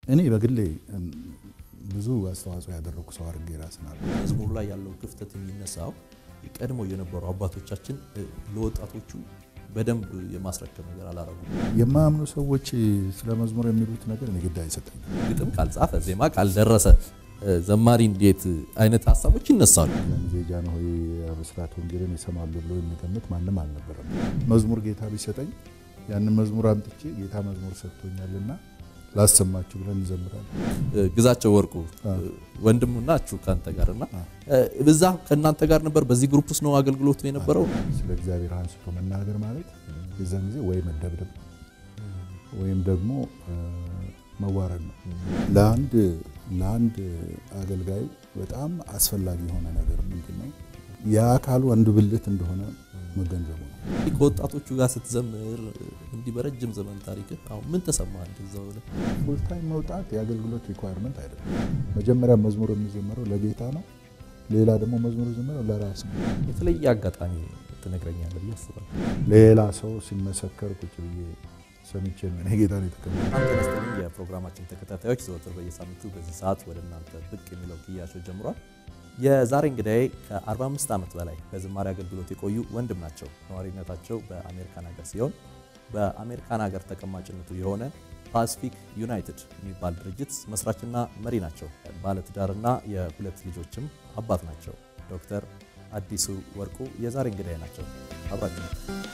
እኔ በግሌ ብዙ አስተዋጽኦ ያደረግኩ ሰው አድርጌ ራስን አለ መዝሙሩ ላይ ያለው ክፍተት የሚነሳው ቀድሞ የነበሩ አባቶቻችን ለወጣቶቹ በደንብ የማስረከብ ነገር አላረጉም። የማያምኑ ሰዎች ስለ መዝሙር የሚሉት ነገር እኔ ግድ አይሰጠኝ። ግጥም ካልጻፈ ዜማ ካልደረሰ ዘማሪ እንዴት አይነት ሀሳቦች ይነሳሉ። ያን ጊዜ ጃንሆይ ብስራት ወንጌልን ይሰማሉ ብሎ የሚገምት ማንም አልነበረም። መዝሙር ጌታ ቢሰጠኝ ያንን መዝሙር አምጥቼ ጌታ መዝሙር ሰጥቶኛልና ላሰማችሁ ብለን እንዘምራለን። ግዛቸው ወርቁ ወንድም ናችሁ ከአንተ ጋር እና በዛ ከእናንተ ጋር ነበር። በዚህ ግሩፕ ውስጥ ነው አገልግሎቱ የነበረው። ስለ እግዚአብሔር አንስቶ መናገር ማለት የዛን ጊዜ ወይ መደብደብ ወይም ደግሞ መዋረድ ነው። ለአንድ ለአንድ አገልጋይ በጣም አስፈላጊ የሆነ ነገር ምንድን ነው? የአካሉ አንዱ ብልት እንደሆነ መገንዘቡ ነው። ከወጣቶቹ ጋር ስትዘምር እንዲህ በረጅም ዘመን ታሪክ አሁን ምን ተሰማ? እንደዛው ፉልታይም መውጣት የአገልግሎት ሪኳየርመንት አይደለም። መጀመሪያ መዝሙር የሚዘመረው ለጌታ ነው። ሌላ ደግሞ መዝሙር ዘመረው ለራስ ነው። የተለየ አጋጣሚ ትነግረኛለህ ብዬ አስባለሁ። ሌላ ሰው ሲመሰከር ቁጭ ብዬ ሰምቼ ነው እኔ ጌታ ነው የተቀበለው። አንተ ነስትልኝ የፕሮግራማችን ተከታታዮች ዘወትር በየሳምንቱ በዚህ ሰዓት ወደ እናንተ ብቅ የሚለው ክያሾ ጀምሯል። የዛሬ እንግዳዬ ከ45 ዓመት በላይ በዝማሬ አገልግሎት የቆዩ ወንድም ናቸው። ነዋሪነታቸው በአሜሪካን ሀገር ሲሆን በአሜሪካን ሀገር ተቀማጭነቱ የሆነ ፓሲፊክ ዩናይትድ የሚባል ድርጅት መስራችና መሪ ናቸው። ባለትዳርና የሁለት ልጆችም አባት ናቸው። ዶክተር አዲሱ ወርቁ የዛሬ እንግዳዬ ናቸው። አብራችሁ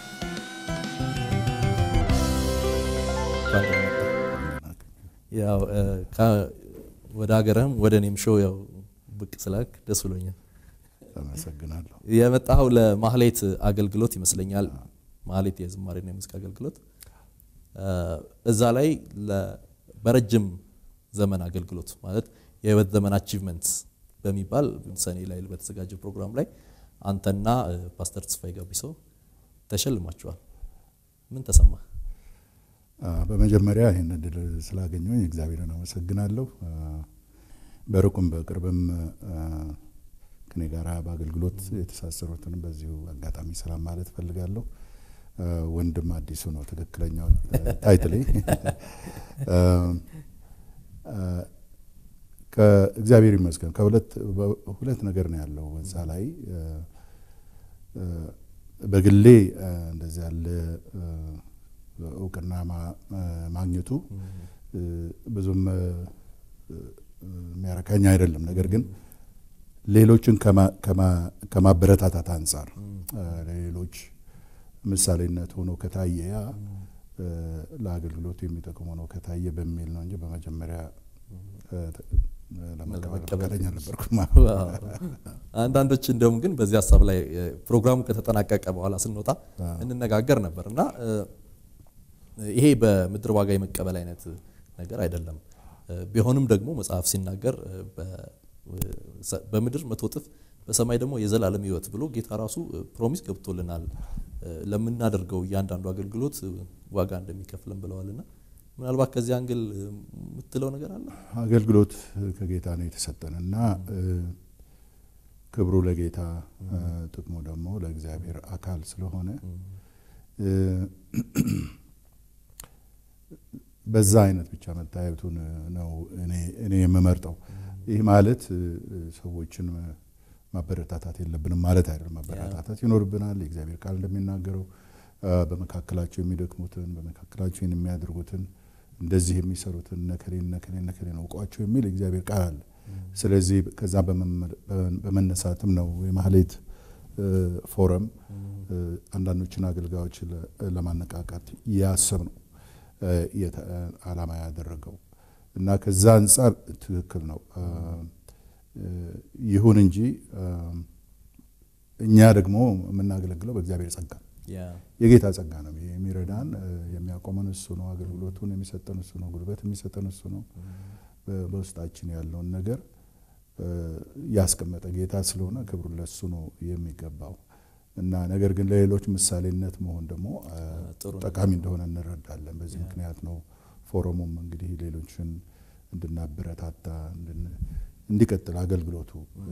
ያው ወደ ሀገርህም ወደ እኔም ሾው ያው ብቅ ስላክ ደስ ብሎኛል። አመሰግናለሁ። የመጣኸው ለማህሌት አገልግሎት ይመስለኛል። ማህሌት የዝማሬና የሙዚቃ አገልግሎት እዛ ላይ በረጅም ዘመን አገልግሎት ማለት የህይወት ዘመን አቺቭመንት በሚባል ሰኔ ላይ በተዘጋጀ ፕሮግራም ላይ አንተና ፓስተር ተስፋዬ ጋቢሶ ተሸልማችኋል። ምን ተሰማ? በመጀመሪያ ይህን እድል ስላገኘሁኝ እግዚአብሔርን አመሰግናለሁ። በሩቁም በቅርብም ከኔ ጋር በአገልግሎት የተሳሰሩትንም በዚሁ አጋጣሚ ሰላም ማለት እፈልጋለሁ። ወንድም አዲሱ ነው ትክክለኛው ታይትሌ። ከእግዚአብሔር ይመስገን ከሁለት ነገር ነው ያለው እዛ ላይ በግሌ እንደዚህ ያለ እውቅና ማግኘቱ ብዙም የሚያረካኝ አይደለም። ነገር ግን ሌሎችን ከማበረታታት አንጻር ለሌሎች ምሳሌነት ሆኖ ከታየ ያ ለአገልግሎቱ የሚጠቅም ሆኖ ከታየ በሚል ነው እንጂ በመጀመሪያ ለመቀበል ፈቃደኛ ነበርኩም። አንዳንዶች እንደውም ግን በዚህ ሀሳብ ላይ ፕሮግራሙ ከተጠናቀቀ በኋላ ስንወጣ እንነጋገር ነበር እና ይሄ በምድር ዋጋ የመቀበል አይነት ነገር አይደለም። ቢሆንም ደግሞ መጽሐፍ ሲናገር በምድር መቶ እጥፍ በሰማይ ደግሞ የዘላለም ሕይወት ብሎ ጌታ ራሱ ፕሮሚስ ገብቶልናል። ለምናደርገው እያንዳንዱ አገልግሎት ዋጋ እንደሚከፍልን ብለዋልና ምናልባት ከዚህ አንግል የምትለው ነገር አለ? አገልግሎት ከጌታ ነው የተሰጠን እና ክብሩ ለጌታ ጥቅሙ ደግሞ ለእግዚአብሔር አካል ስለሆነ በዛ አይነት ብቻ መታየቱን ነው እኔ የምመርጠው። ይህ ማለት ሰዎችን ማበረታታት የለብንም ማለት አይደለም። ማበረታታት ይኖርብናል። የእግዚአብሔር ቃል እንደሚናገረው በመካከላቸው የሚደክሙትን በመካከላቸው የሚያደርጉትን እንደዚህ የሚሰሩትን ነከሌን ነከሌን ነከሌን አውቋቸው የሚል የእግዚአብሔር ቃል አለ። ስለዚህ ከዛ በመነሳትም ነው የማህሌት ፎረም አንዳንዶችን አገልጋዮች ለማነቃቃት ያሰብ ነው ዓላማ ያደረገው እና ከዛ አንጻር ትክክል ነው። ይሁን እንጂ እኛ ደግሞ የምናገለግለው በእግዚአብሔር ጸጋ የጌታ ጸጋ ነው የሚረዳን። የሚያቆመን እሱ ነው። አገልግሎቱን የሚሰጠን እሱ ነው። ጉልበት የሚሰጠን እሱ ነው። በውስጣችን ያለውን ነገር ያስቀመጠ ጌታ ስለሆነ ክብሩ ለሱ ነው የሚገባው እና ነገር ግን ለሌሎች ምሳሌነት መሆን ደግሞ ጠቃሚ እንደሆነ እንረዳለን። በዚህ ምክንያት ነው ፎረሙም እንግዲህ ሌሎችን እንድናበረታታ እንዲቀጥል አገልግሎቱ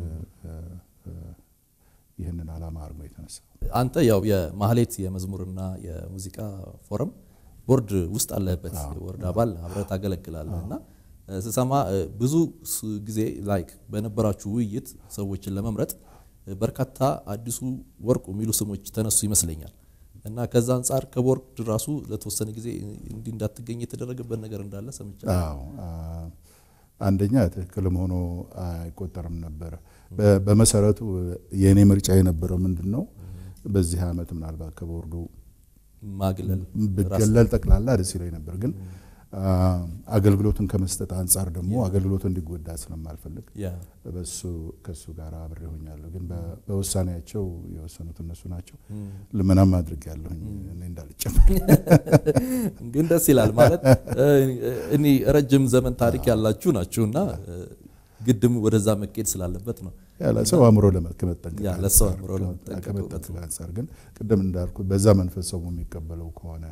ይህንን ዓላማ አድርጎ የተነሳ አንተ ያው የማህሌት የመዝሙርና የሙዚቃ ፎረም ቦርድ ውስጥ አለህበት፣ ቦርድ አባል አብረህ ታገለግላለህ እና ስሰማ ብዙ ጊዜ ላይክ በነበራችሁ ውይይት ሰዎችን ለመምረጥ በርካታ አዲሱ ወርቁ የሚሉ ስሞች ተነሱ ይመስለኛል እና ከዛ አንጻር ከቦርድ ራሱ ለተወሰነ ጊዜ እንዲህ እንዳትገኝ የተደረገበት ነገር እንዳለ ሰምቻለሁ። አዎ አንደኛ ትክክልም ሆኖ አይቆጠርም ነበረ። በመሰረቱ የእኔ ምርጫ የነበረው ምንድን ነው በዚህ ዓመት ምናልባት ከቦርዱ ማግለል ብገለል ጠቅላላ ደስ ይለኝ ነበር ግን አገልግሎቱን ከመስጠት አንጻር ደግሞ አገልግሎቱ እንዲጎዳ ስለማልፈልግ በሱ ከሱ ጋር አብሬ ሆኛለሁ። ግን በውሳኔያቸው የወሰኑት እነሱ ናቸው። ልመናም አድርግ ያለሁኝ እኔ እንዳልጨምር። ግን ደስ ይላል ማለት እኔ ረጅም ዘመን ታሪክ ያላችሁ ናችሁና ግድም ወደዛ መኬድ ስላለበት ነው። ያለ ሰው አእምሮ ከመጠንቀቅ ያለ ሰው አእምሮ ለመጠንቀቅ ከመጠንቀቅ አንጻር ግን ቅድም እንዳልኩት በዛ መንፈስ ሰው የሚቀበለው ከሆነ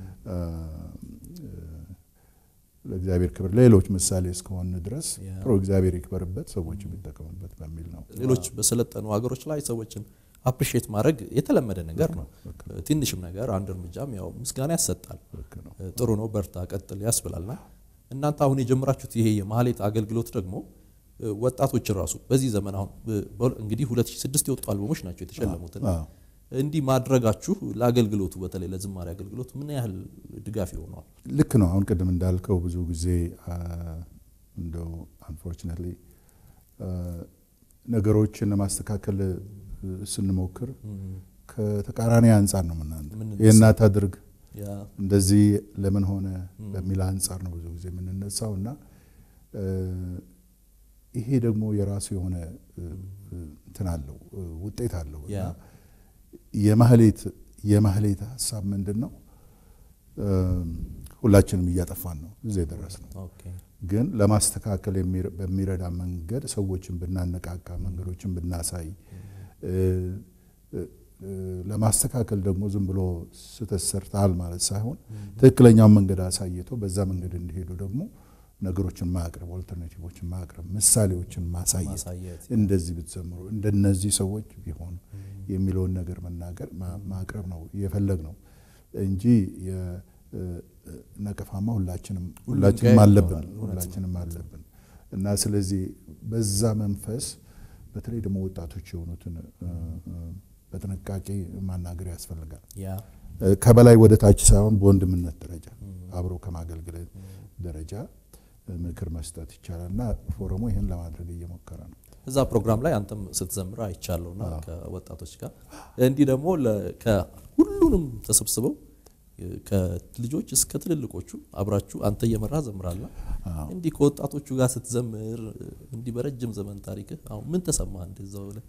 ለእግዚአብሔር ክብር ለሌሎች ምሳሌ እስከሆን ድረስ ጥሩ እግዚአብሔር ይክበርበት፣ ሰዎች የሚጠቀሙበት በሚል ነው። ሌሎች በሰለጠኑ ሀገሮች ላይ ሰዎችን አፕሪሼት ማድረግ የተለመደ ነገር ነው። ትንሽም ነገር አንድ እርምጃም ያው ምስጋና ያሰጣል። ጥሩ ነው፣ በርታ፣ ቀጥል ያስብላልና እናንተ አሁን የጀመራችሁት ይሄ የማህሌት አገልግሎት ደግሞ ወጣቶችን ራሱ በዚህ ዘመን አሁን እንግዲህ 2006 የወጡ አልበሞች ናቸው የተሸለሙትና እንዲህ ማድረጋችሁ ለአገልግሎቱ በተለይ ለዝማሬ አገልግሎት ምን ያህል ድጋፍ ይሆነዋል? ልክ ነው። አሁን ቅድም እንዳልከው ብዙ ጊዜ እንደው አንፎርችነትሊ ነገሮችን ለማስተካከል ስንሞክር ከተቃራኒ አንጻር ነው ምና ይህን አታድርግ እንደዚህ ለምን ሆነ በሚል አንጻር ነው ብዙ ጊዜ የምንነሳው እና ይሄ ደግሞ የራሱ የሆነ እንትን አለው ውጤት አለው እና የማህሌት የማህሌት ሀሳብ ምንድን ነው? ሁላችንም እያጠፋን ነው እዚህ የደረስ ነው። ግን ለማስተካከል በሚረዳ መንገድ ሰዎችን ብናነቃቃ፣ መንገዶችን ብናሳይ፣ ለማስተካከል ደግሞ ዝም ብሎ ስህተት ሰርተሃል ማለት ሳይሆን ትክክለኛውን መንገድ አሳይቶ በዛ መንገድ እንዲሄዱ ደግሞ ነገሮችን ማቅረብ፣ ኦልተርናቲቮችን ማቅረብ፣ ምሳሌዎችን ማሳየት፣ እንደዚህ ብትዘምሩ እንደነዚህ ሰዎች ቢሆኑ የሚለውን ነገር መናገር ማቅረብ ነው የፈለግ ነው እንጂ ነቀፋማ ሁላችንም ሁላችንም አለብን ሁላችንም አለብን እና ስለዚህ በዛ መንፈስ በተለይ ደግሞ ወጣቶች የሆኑትን በጥንቃቄ ማናገር ያስፈልጋል። ከበላይ ወደ ታች ሳይሆን በወንድምነት ደረጃ አብሮ ከማገልገል ደረጃ ምክር መስጠት ይቻላል እና ፎረሙ ይህን ለማድረግ እየሞከረ ነው። እዛ ፕሮግራም ላይ አንተም ስትዘምር አይቻለሁና ከወጣቶች ጋር እንዲህ ደግሞ ከሁሉንም ተሰብስበው ከልጆች እስከ ትልልቆቹ አብራችሁ አንተ እየመራ ዘምራላ። እንዲህ ከወጣቶቹ ጋር ስትዘምር እንዲህ በረጅም ዘመን ታሪክ አሁን ምን ተሰማ? እንደዛው ላይ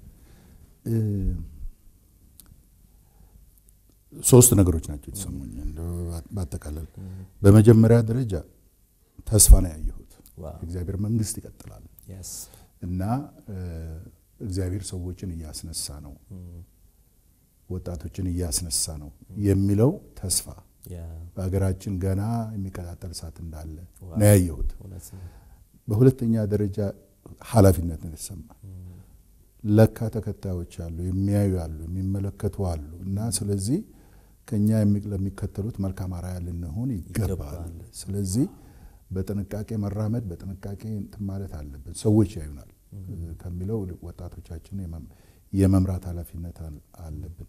ሶስት ነገሮች ናቸው የተሰሙኝ ባጠቃለል። በመጀመሪያ ደረጃ ተስፋ ነው ያየሁት። እግዚአብሔር መንግስት ይቀጥላል እና እግዚአብሔር ሰዎችን እያስነሳ ነው፣ ወጣቶችን እያስነሳ ነው የሚለው ተስፋ በሀገራችን ገና የሚቀጣጠል እሳት እንዳለ ነው ያየሁት። በሁለተኛ ደረጃ ኃላፊነት ነው የተሰማ። ለካ ተከታዮች አሉ፣ የሚያዩ አሉ፣ የሚመለከቱ አሉ እና ስለዚህ ከኛ ለሚከተሉት መልካም አርአያ ልንሆን ይገባል። ስለዚህ በጥንቃቄ መራመድ በጥንቃቄ እንትን ማለት አለብን። ሰዎች ያዩናል ከሚለው ወጣቶቻችን የመምራት ኃላፊነት አለብን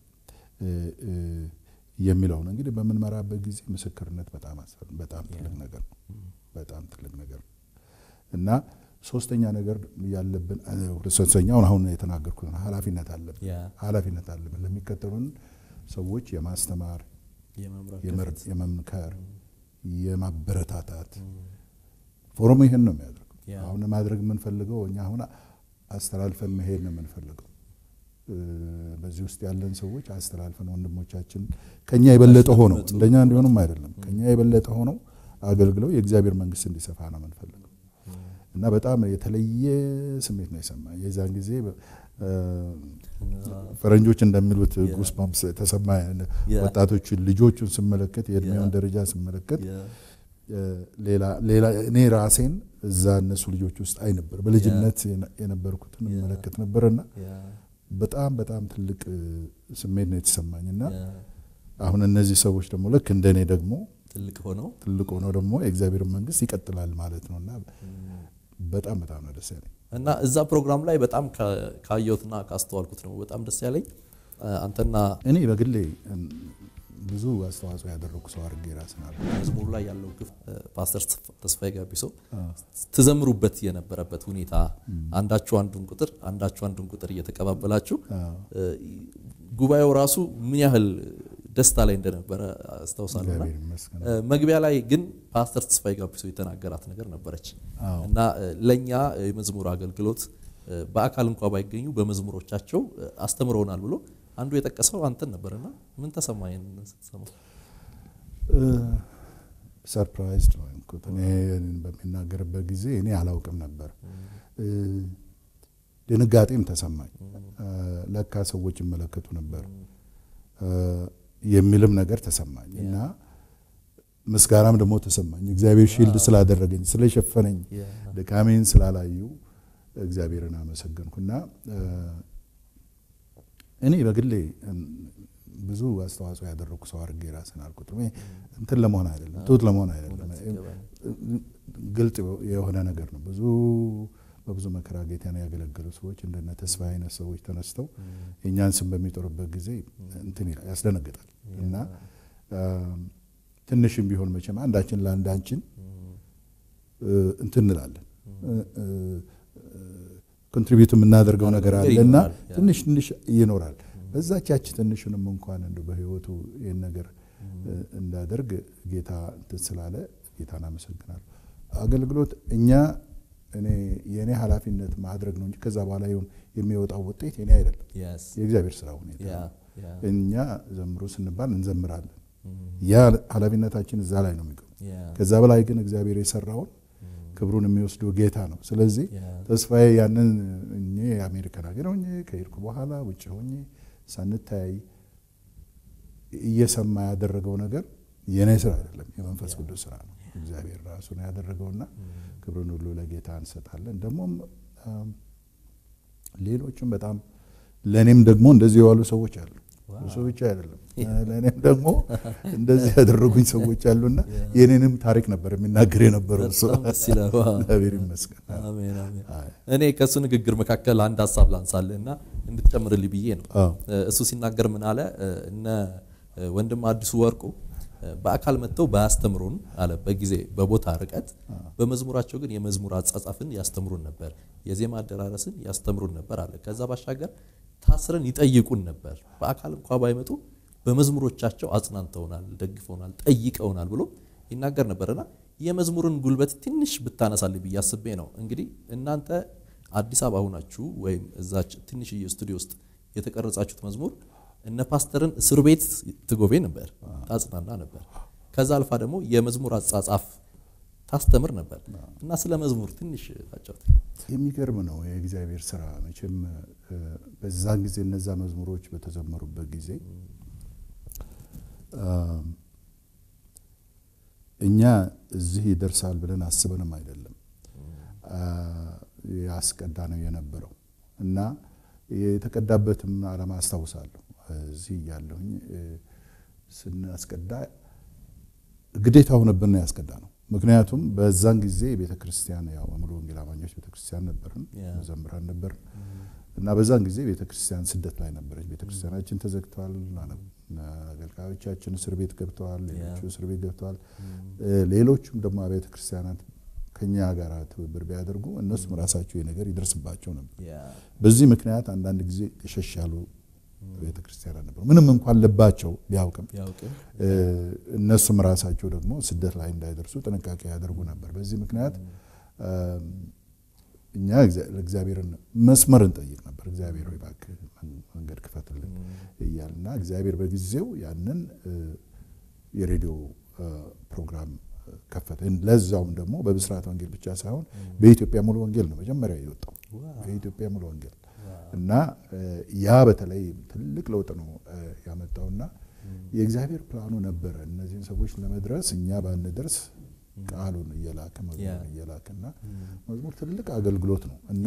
የሚለው ነው። እንግዲህ በምንመራበት ጊዜ ምስክርነት በጣም በጣም ትልቅ ነገር ነው። በጣም ትልቅ ነገር ነው እና ሶስተኛ ነገር ያለብን ሶስተኛውን አሁን የተናገርኩት ኃላፊነት አለብን ኃላፊነት አለብን ለሚከተሉን ሰዎች የማስተማር የመምከር የማበረታታት ፎረሙ ይህን ነው የሚያደርገው። አሁን ማድረግ የምንፈልገው እኛ አሁን አስተላልፈን መሄድ ነው የምንፈልገው። በዚህ ውስጥ ያለን ሰዎች አስተላልፈን ወንድሞቻችን ከኛ የበለጠ ሆነው እንደኛ እንዲሆኑም አይደለም ከኛ የበለጠ ሆነው አገልግለው የእግዚአብሔር መንግስት እንዲሰፋ ነው የምንፈልገው እና በጣም የተለየ ስሜት ነው የሰማ የዛን ጊዜ ፈረንጆች እንደሚሉት ጉስባምስ ተሰማ። ወጣቶቹን ልጆቹን ስመለከት የእድሜውን ደረጃ ስመለከት ሌላ እኔ ራሴን እዛ እነሱ ልጆች ውስጥ አይ ነበር በልጅነት የነበርኩትን እመለከት ነበርና በጣም በጣም ትልቅ ስሜት ነው የተሰማኝ እና አሁን እነዚህ ሰዎች ደግሞ ልክ እንደኔ ደግሞ ትልቅ ሆነው ትልቅ ሆኖ ደግሞ የእግዚአብሔር መንግስት ይቀጥላል ማለት ነው እና በጣም በጣም ነው ደስ ያለኝ። እና እዛ ፕሮግራም ላይ በጣም ካ- ካየሁትና ካስተዋልኩት ነው በጣም ደስ ያለኝ አንተና እኔ በግሌ ብዙ አስተዋጽኦ ያደረጉ ሰው አድርጌ ራስን አለ መዝሙሩ ላይ ያለው ግፍ ፓስተር ተስፋዬ ጋቢሶ ትዘምሩበት የነበረበት ሁኔታ አንዳችሁ አንዱን ቁጥር አንዳችሁ አንዱን ቁጥር እየተቀባበላችሁ ጉባኤው ራሱ ምን ያህል ደስታ ላይ እንደነበረ አስታውሳለሁና እግዚአብሔር ይመስገን። መግቢያ ላይ ግን ፓስተር ተስፋዬ ጋቢሶ የተናገራት ነገር ነበረች አዎ። እና ለእኛ የመዝሙር አገልግሎት በአካል እንኳ ባይገኙ በመዝሙሮቻቸው አስተምረውናል ብሎ አንዱ የጠቀሰው አንተን ነበርና ምን ተሰማህ ይህንን ስትሰማ? ሰርፕራይዝድ ነው የሆንኩት። እኔ በሚናገርበት ጊዜ እኔ አላውቅም ነበር። ድንጋጤም ተሰማኝ። ለካ ሰዎች ይመለከቱ ነበር የሚልም ነገር ተሰማኝ እና ምስጋናም ደግሞ ተሰማኝ። እግዚአብሔር ሺልድ ስላደረገኝ ስለሸፈነኝ፣ ድካሜን ስላላዩ እግዚአብሔርን አመሰገንኩና እኔ በግሌ ብዙ አስተዋጽኦ ያደረጉ ሰው አድርጌ ራስን አልቆጥርም። ይሄ እንትን ለመሆን አይደለም፣ ትሁት ለመሆን አይደለም፣ ግልጽ የሆነ ነገር ነው። ብዙ በብዙ መከራ ጌታን ያገለገሉ ሰዎች እንደነ ተስፋ አይነት ሰዎች ተነስተው የእኛን ስም በሚጠሩበት ጊዜ እንትን ይላል፣ ያስደነግጣል እና ትንሽም ቢሆን መቼም አንዳችን ለአንዳችን እንትን እንላለን ኮንትሪቢዩት የምናደርገው ነገር አለ እና ትንሽ ትንሽ ይኖራል። በዛች ያች ትንሹንም እንኳን እንደ በህይወቱ ይህን ነገር እንዳደርግ ጌታ እንትን ስላለ ጌታን አመሰግናለሁ። አገልግሎት እኛ እኔ የእኔ ኃላፊነት ማድረግ ነው እንጂ ከዛ በኋላ ይሁን የሚወጣው ውጤት የኔ አይደለም፣ የእግዚአብሔር ስራ ሁኔታ ነው። እኛ ዘምሩ ስንባል እንዘምራለን። ያ ኃላፊነታችን እዛ ላይ ነው የሚቀሩ። ከዛ በላይ ግን እግዚአብሔር የሰራውን ክብሩን የሚወስደው ጌታ ነው። ስለዚህ ተስፋዬ ያንን እኔ የአሜሪካን ሀገር ሆኜ ከሄድኩ በኋላ ውጭ ሆኜ ሳንተያይ እየሰማ ያደረገው ነገር የኔ ስራ አይደለም፣ የመንፈስ ቅዱስ ስራ ነው። እግዚአብሔር ራሱ ነው ያደረገውና ክብሩን ሁሉ ለጌታ እንሰጣለን። ደግሞም ሌሎችም በጣም ለእኔም ደግሞ እንደዚህ የዋሉ ሰዎች አሉ። እሱ ብቻ አይደለም ለእኔም ደግሞ እንደዚህ ያደረጉኝ ሰዎች አሉና የኔንም ታሪክ ነበር የሚናገር የነበረው እሱ። እግዚአብሔር ይመስገን። እኔ ከእሱ ንግግር መካከል አንድ ሀሳብ ላንሳልህ እና እንድትጨምርልኝ ብዬ ነው። እሱ ሲናገር ምን አለ? እነ ወንድም አዲሱ ወርቁ በአካል መጥተው ባያስተምሩን አለ በጊዜ በቦታ ርቀት፣ በመዝሙራቸው ግን የመዝሙር አጻጻፍን ያስተምሩን ነበር፣ የዜማ አደራረስን ያስተምሩን ነበር አለ። ከዛ ባሻገር ታስረን ይጠይቁን ነበር። በአካል እንኳ ባይመጡ በመዝሙሮቻቸው አጽናንተውናል፣ ደግፈውናል፣ ጠይቀውናል ብሎ ይናገር ነበርና የመዝሙርን ጉልበት ትንሽ ብታነሳልኝ ብዬ አስቤ ነው። እንግዲህ እናንተ አዲስ አበባ ሁናችሁ ወይም እዛች ትንሽዬ ስቱዲዮ ውስጥ የተቀረጻችሁት መዝሙር እነ ፓስተርን እስር ቤት ትጎቤ ነበር፣ ታጽናና ነበር። ከዛ አልፋ ደግሞ የመዝሙር አጻጻፍ ታስተምር ነበር እና ስለ መዝሙር ትንሽ ታጫውት። የሚገርም ነው የእግዚአብሔር ስራ መቼም በዛን ጊዜ እነዛ መዝሙሮች በተዘመሩበት ጊዜ እኛ እዚህ ይደርሳል ብለን አስበንም አይደለም ያስቀዳ ነው የነበረው እና የተቀዳበትም ዓላማ አስታውሳለሁ። እዚህ እያለሁኝ ስናስቀዳ ግዴታ ሆነብን ነው ያስቀዳ ነው። ምክንያቱም በዛን ጊዜ ቤተ ክርስቲያን ያው ሙሉ ወንጌል አማኞች ቤተ ክርስቲያን ነበርን፣ መዘምራን ነበርን እና በዛን ጊዜ ቤተ ክርስቲያን ስደት ላይ ነበረች። ቤተ ክርስቲያናችን ተዘግተዋል። አገልጋዮቻችን እስር ቤት ገብተዋል። ሌሎቹ እስር ቤት ገብተዋል። ሌሎቹም ደግሞ አብያተ ክርስቲያናት ከኛ ጋር ትብብር ቢያደርጉ እነሱም ራሳቸው ነገር ይደርስባቸው ነበር። በዚህ ምክንያት አንዳንድ ጊዜ ሸሽ ያሉ ቤተ ክርስቲያናት ነበሩ። ምንም እንኳን ልባቸው ቢያውቅም እነሱም ራሳቸው ደግሞ ስደት ላይ እንዳይደርሱ ጥንቃቄ ያደርጉ ነበር። በዚህ ምክንያት እኛ እግዚአብሔርን መስመር እንጠይቅ ነበር። እግዚአብሔር ሆይ እባክህ መንገድ ክፈትልን እያልና እግዚአብሔር በጊዜው ያንን የሬዲዮ ፕሮግራም ከፈተ። ለዛውም ደግሞ በብስራት ወንጌል ብቻ ሳይሆን በኢትዮጵያ ሙሉ ወንጌል ነው መጀመሪያ የወጣው በኢትዮጵያ ሙሉ ወንጌል እና ያ በተለይ ትልቅ ለውጥ ነው ያመጣውና የእግዚአብሔር ፕላኑ ነበረ እነዚህን ሰዎች ለመድረስ እኛ ባንደርስ ቃሉን እየላከ መዝሙርን እየላከና መዝሙር ትልቅ አገልግሎት ነው እና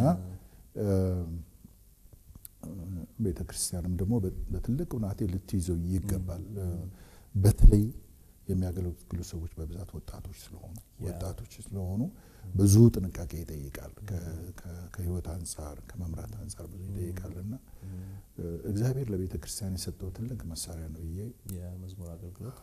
ቤተ ክርስቲያንም ደግሞ በትልቅ ሁናቴ ልትይዘው ይገባል። በተለይ የሚያገለግሉ ሰዎች በብዛት ወጣቶች ስለሆኑ ወጣቶች ስለሆኑ ብዙ ጥንቃቄ ይጠይቃል። ከህይወት አንጻር ከመምራት አንጻር ብዙ ይጠይቃል እና እግዚአብሔር ለቤተ ክርስቲያን የሰጠው ትልቅ መሳሪያ ነው ብዬ የመዝሙር አገልግሎት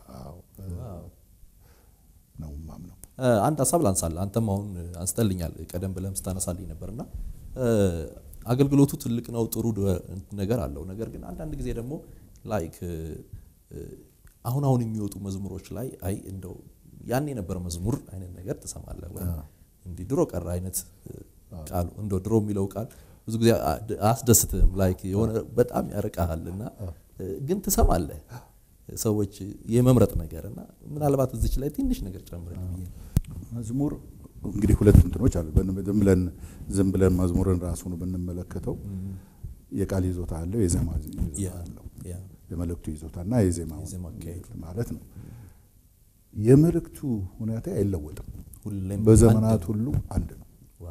ነው ማምነው። አንድ ሀሳብ ላንሳል። አንተም አሁን አንስተልኛል ቀደም ብለም ስታነሳልኝ ነበርና አገልግሎቱ ትልቅ ነው፣ ጥሩ ነገር አለው። ነገር ግን አንዳንድ ጊዜ ደግሞ ላይክ አሁን አሁን የሚወጡ መዝሙሮች ላይ አይ እንደው ያን የነበረ መዝሙር አይነት ነገር ትሰማለህ ወይ እንዲህ ድሮ ቀረ አይነት ቃሉ እንደው ድሮ የሚለው ቃል ብዙ ጊዜ አያስደስትም። ላይክ የሆነ በጣም ያርቃሃል እና ግን ትሰማለህ ሰዎች የመምረጥ ነገር እና ምናልባት እዚች ላይ ትንሽ ነገር ጨምረን ብዬ መዝሙር እንግዲህ ሁለት እንትኖች አሉ። ዝም ብለን ዝም ብለን መዝሙርን ራሱን ብንመለከተው የቃል ይዞታ አለው፣ የዜማ ይዞታ አለው። የመልእክቱ ይዞታና የዜማ ማለት ነው። የመልእክቱ ሁኔታ አይለወጥም፣ በዘመናት ሁሉ አንድ ነው።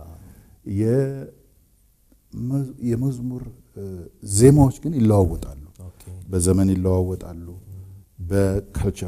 የመዝሙር ዜማዎች ግን ይለዋወጣሉ፣ በዘመን ይለዋወጣሉ፣ በካልቸር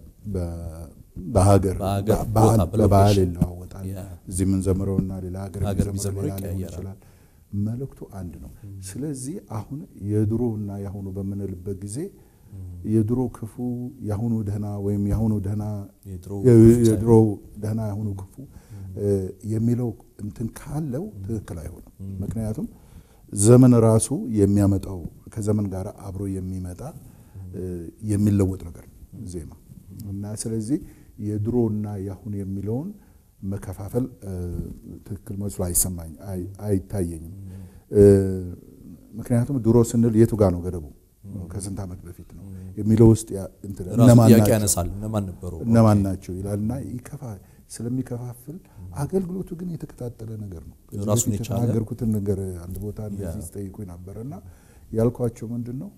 በሀገር በባህል ይለዋወጣል። እዚህ የምንዘምረውና ሌላ ሀገር የሚዘምረው ሌላ ሊሆን ይችላል። መልእክቱ አንድ ነው። ስለዚህ አሁን የድሮና የአሁኑ በምንልበት ጊዜ የድሮ ክፉ የአሁኑ ደህና ወይም የአሁኑ ደህና የድሮ ደህና የአሁኑ ክፉ የሚለው እንትን ካለው ትክክል አይሆንም። ምክንያቱም ዘመን ራሱ የሚያመጣው ከዘመን ጋር አብሮ የሚመጣ የሚለወጥ ነገር ዜማ እና ስለዚህ የድሮና የአሁን የሚለውን መከፋፈል ትክክል መስሎ አይሰማኝ አይታየኝም። ምክንያቱም ድሮ ስንል የቱ ጋር ነው ገደቡ? ከስንት ዓመት በፊት ነው የሚለው ውስጥ እነማን ናቸው ይላልና ስለሚከፋፍል አገልግሎቱ ግን የተቀጣጠለ ነገር ነው። ራሱን የቻለ የተናገርኩትን ነገር አንድ ቦታ እንደዚህ ስጠይቁኝ ነበር እና ያልኳቸው ምንድን ነው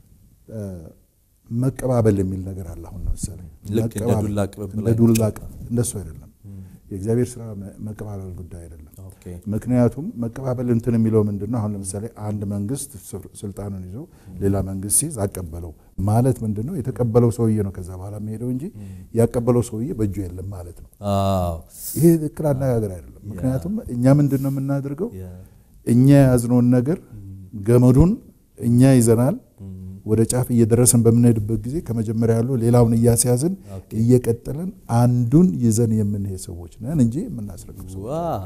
መቀባበል የሚል ነገር አለ። አሁን ለምሳሌ ልክ እንደ ዱላ ቅብብል እንደ ዱላ እንደሱ አይደለም። የእግዚአብሔር ስራ መቀባበል ጉዳይ አይደለም። ምክንያቱም መቀባበል እንትን የሚለው ምንድን ነው? አሁን ለምሳሌ አንድ መንግስት ስልጣኑን ይዞ ሌላ መንግስት ሲይዝ አቀበለው ማለት ምንድን ነው? የተቀበለው ሰውዬ ነው ከዛ በኋላ የሚሄደው እንጂ ያቀበለው ሰውዬ በእጁ የለም ማለት ነው። ይሄ ትክክል አነጋገር አይደለም። ምክንያቱም እኛ ምንድን ነው የምናደርገው? እኛ የያዝነውን ነገር ገመዱን እኛ ይዘናል ወደ ጫፍ እየደረሰን በምንሄድበት ጊዜ ከመጀመሪያ ያለው ሌላውን እያስያዝን እየቀጠለን አንዱን ይዘን የምንሄድ ሰዎች ነን እንጂ የምናስረክብ ሰዎች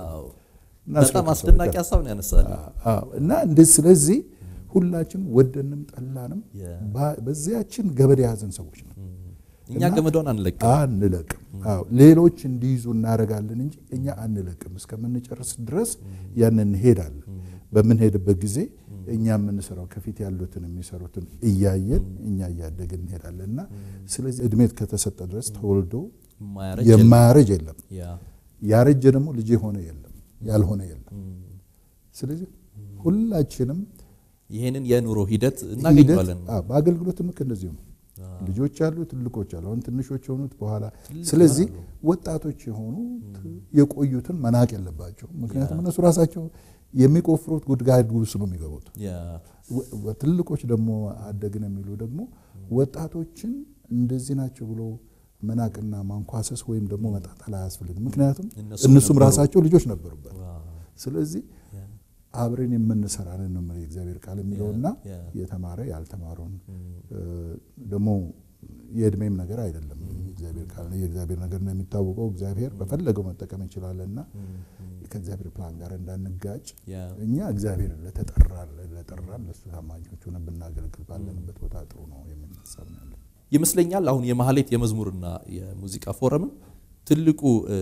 በጣም አስደናቂ ሀሳብ ነው ያነሳል እና እንደ ስለዚህ ሁላችን ወደንም ጠላንም በዚያችን ገበድ የያዘን ሰዎች ነው። እኛ ገመዷን አንለቅም አንለቅም። ሌሎች እንዲይዙ እናደርጋለን እንጂ እኛ አንለቅም። እስከምንጨርስ ድረስ ያንን እንሄዳለን። በምንሄድበት ጊዜ እኛ የምንሰራው ከፊት ያሉትን የሚሰሩትን እያየን እኛ እያደግን እንሄዳለን እና ስለዚህ እድሜ ከተሰጠ ድረስ ተወልዶ የማያረጅ የለም። ያረጀ ደግሞ ልጅ የሆነ የለም፣ ያልሆነ የለም። ስለዚህ ሁላችንም ይህንን የኑሮ ሂደት እናገኘዋለን። በአገልግሎትም ልክ እንደዚሁ ነው። ልጆች አሉ፣ ትልቆች አሉ። አሁን ትንሾች የሆኑት በኋላ። ስለዚህ ወጣቶች የሆኑ የቆዩትን መናቅ የለባቸው። ምክንያቱም እነሱ ራሳቸው የሚቆፍሩት ጉድጓድ ውስጥ ነው የሚገቡት። ትልቆች ደግሞ አደግን የሚሉ ደግሞ ወጣቶችን እንደዚህ ናቸው ብሎ መናቅና ማንኳሰስ ወይም ደግሞ መጣጣል አያስፈልግም። ምክንያቱም እነሱም ራሳቸው ልጆች ነበሩበት። ስለዚህ አብረን የምንሰራ ነን ነው የእግዚአብሔር ቃል የሚለውና የተማረ ያልተማረውን ደግሞ የእድሜም ነገር አይደለም። እግዚአብሔር ቃል የእግዚአብሔር ነገር ነው የሚታወቀው። እግዚአብሔር በፈለገው መጠቀም እንችላለንና ከእግዚአብሔር ፕላን ጋር እንዳንጋጭ እኛ እግዚአብሔር ለተጠራን ለጠራን ለእሱ ታማኞች ሆነን ብናገለግል ባለንበት ቦታ ጥሩ ነው የሚል ሀሳብ ነው ያለን ይመስለኛል። አሁን የማህሌት የመዝሙርና የሙዚቃ ፎረምን ትልቁ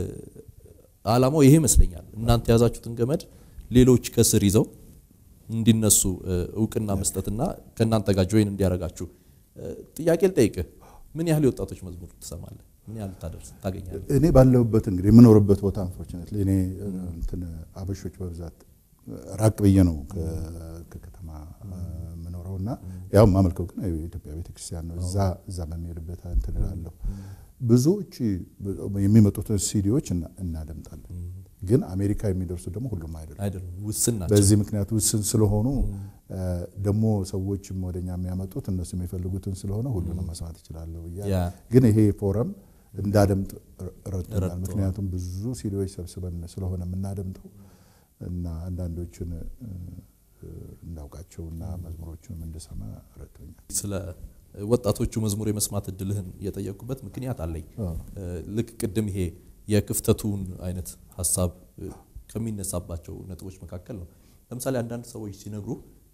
ዓላማው ይሄ ይመስለኛል። እናንተ የያዛችሁትን ገመድ ሌሎች ከስር ይዘው እንዲነሱ እውቅና መስጠትና ከእናንተ ጋር ጆይን እንዲያደርጋችሁ ጥያቄ ልጠይቅህ። ምን ያህል የወጣቶች መዝሙር ትሰማለህ? ምን ያህል ታደርስ ታገኛለህ? እኔ ባለሁበት እንግዲህ የምኖርበት ቦታ አንፎርችነት እኔ እንትን አበሾች በብዛት ራቅ ብዬ ነው ከከተማ የምኖረው እና ያው የማመልከው ግን የኢትዮጵያ ቤተክርስቲያን ነው። እዛ እዛ በሚሄድበት እንትን እላለሁ። ብዙዎች የሚመጡትን ሲዲዎች እናደምጣለን። ግን አሜሪካ የሚደርሱ ደግሞ ሁሉም አይደሉም፣ ውስን ናቸው። በዚህ ምክንያት ውስን ስለሆኑ ደግሞ ሰዎችም ወደኛ የሚያመጡት እነሱ የሚፈልጉትን ስለሆነ ሁሉንም መስማት እችላለሁ ብያ ግን ይሄ ፎረም እንዳደምጥ ረድቶናል። ረድቶናል። ምክንያቱም ብዙ ሲዲዎች ሰብስበን ስለሆነ የምናደምጠው እና አንዳንዶችን እንዳውቃቸውና መዝሙሮቹንም እንድሰማ ረድቶኛል። ስለ ወጣቶቹ መዝሙር የመስማት እድልህን የጠየቁበት ምክንያት አለኝ። ልክ ቅድም ይሄ የክፍተቱን አይነት ሀሳብ ከሚነሳባቸው ነጥቦች መካከል ነው። ለምሳሌ አንዳንድ ሰዎች ሲነግሩ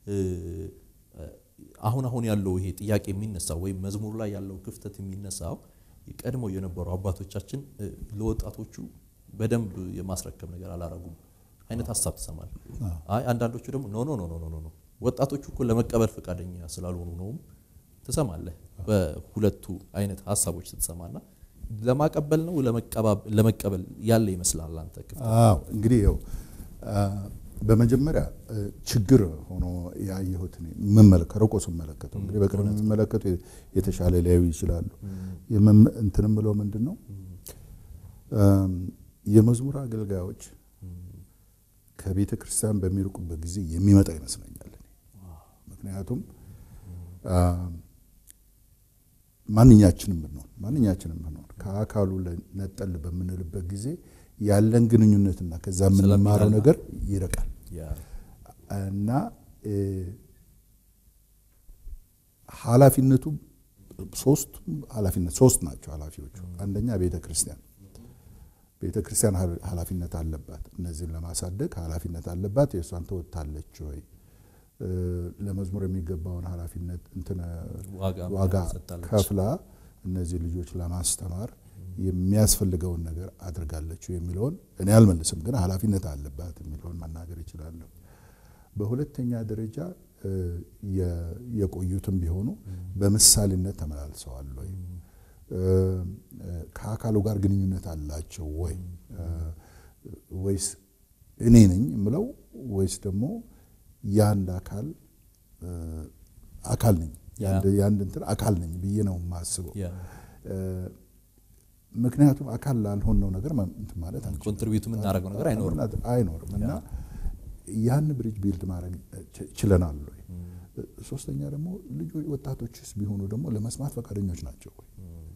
አሁን አሁን ያለው ይሄ ጥያቄ የሚነሳው ወይም መዝሙር ላይ ያለው ክፍተት የሚነሳው ቀድሞ የነበሩ አባቶቻችን ለወጣቶቹ በደንብ የማስረከብ ነገር አላረጉም አይነት ሀሳብ ትሰማል። አይ አንዳንዶቹ ደግሞ ኖ ኖ ኖ ኖ ኖ ኖ ወጣቶቹ እኮ ለመቀበል ፈቃደኛ ስላልሆኑ ነውም ትሰማለህ። በሁለቱ አይነት ሀሳቦች ስትሰማና ለማቀበል ነው ለመቀበል ያለ ይመስላል አንተ ክፍተት? አዎ እንግዲህ ያው በመጀመሪያ ችግር ሆኖ ያየሁት ከርቆ ስመለከተው እንግዲህ በቅርብ የሚመለከቱ የተሻለ ሊያዩ ይችላሉ። እንትንም ብለው ምንድን ነው የመዝሙር አገልጋዮች ከቤተ ክርስቲያን በሚርቁበት ጊዜ የሚመጣ ይመስለኛል። ምክንያቱም ማንኛችንም ብንሆን ማንኛችንም ብንሆን ከአካሉ ነጠል በምንልበት ጊዜ ያለን ግንኙነትና ከዛ የምንማረው ነገር ይርቃል እና ኃላፊነቱ ሶስት ኃላፊነት ሶስት ናቸው ኃላፊዎቹ። አንደኛ ቤተ ክርስቲያን ቤተ ክርስቲያን ኃላፊነት አለባት። እነዚህን ለማሳደግ ኃላፊነት አለባት። የእሷን ተወጥታለች ወይ? ለመዝሙር የሚገባውን ኃላፊነት እንትን ዋጋ ከፍላ እነዚህ ልጆች ለማስተማር የሚያስፈልገውን ነገር አድርጋለች የሚለውን እኔ አልመልስም፣ ግን ኃላፊነት አለባት የሚለውን መናገር ይችላለሁ። በሁለተኛ ደረጃ የቆዩትም ቢሆኑ በምሳሌነት ተመላልሰዋል ወይ? ከአካሉ ጋር ግንኙነት አላቸው ወይ? ወይስ እኔ ነኝ የምለው ወይስ ደግሞ የአንድ አካል አካል ነኝ የአንድ እንትን አካል ነኝ ብዬ ነው የማስበው። ምክንያቱም አካል ላልሆነው ነገር እንትን ማለት ኮንትሪቢዩት የምናደርገው ነገር አይኖርም አይኖርም እና ያን ብሪጅ ቢልድ ማድረግ ችለናል ወይ? ሶስተኛ ደግሞ ልጆች ወጣቶችስ ቢሆኑ ደግሞ ለመስማት ፈቃደኞች ናቸው ወይ?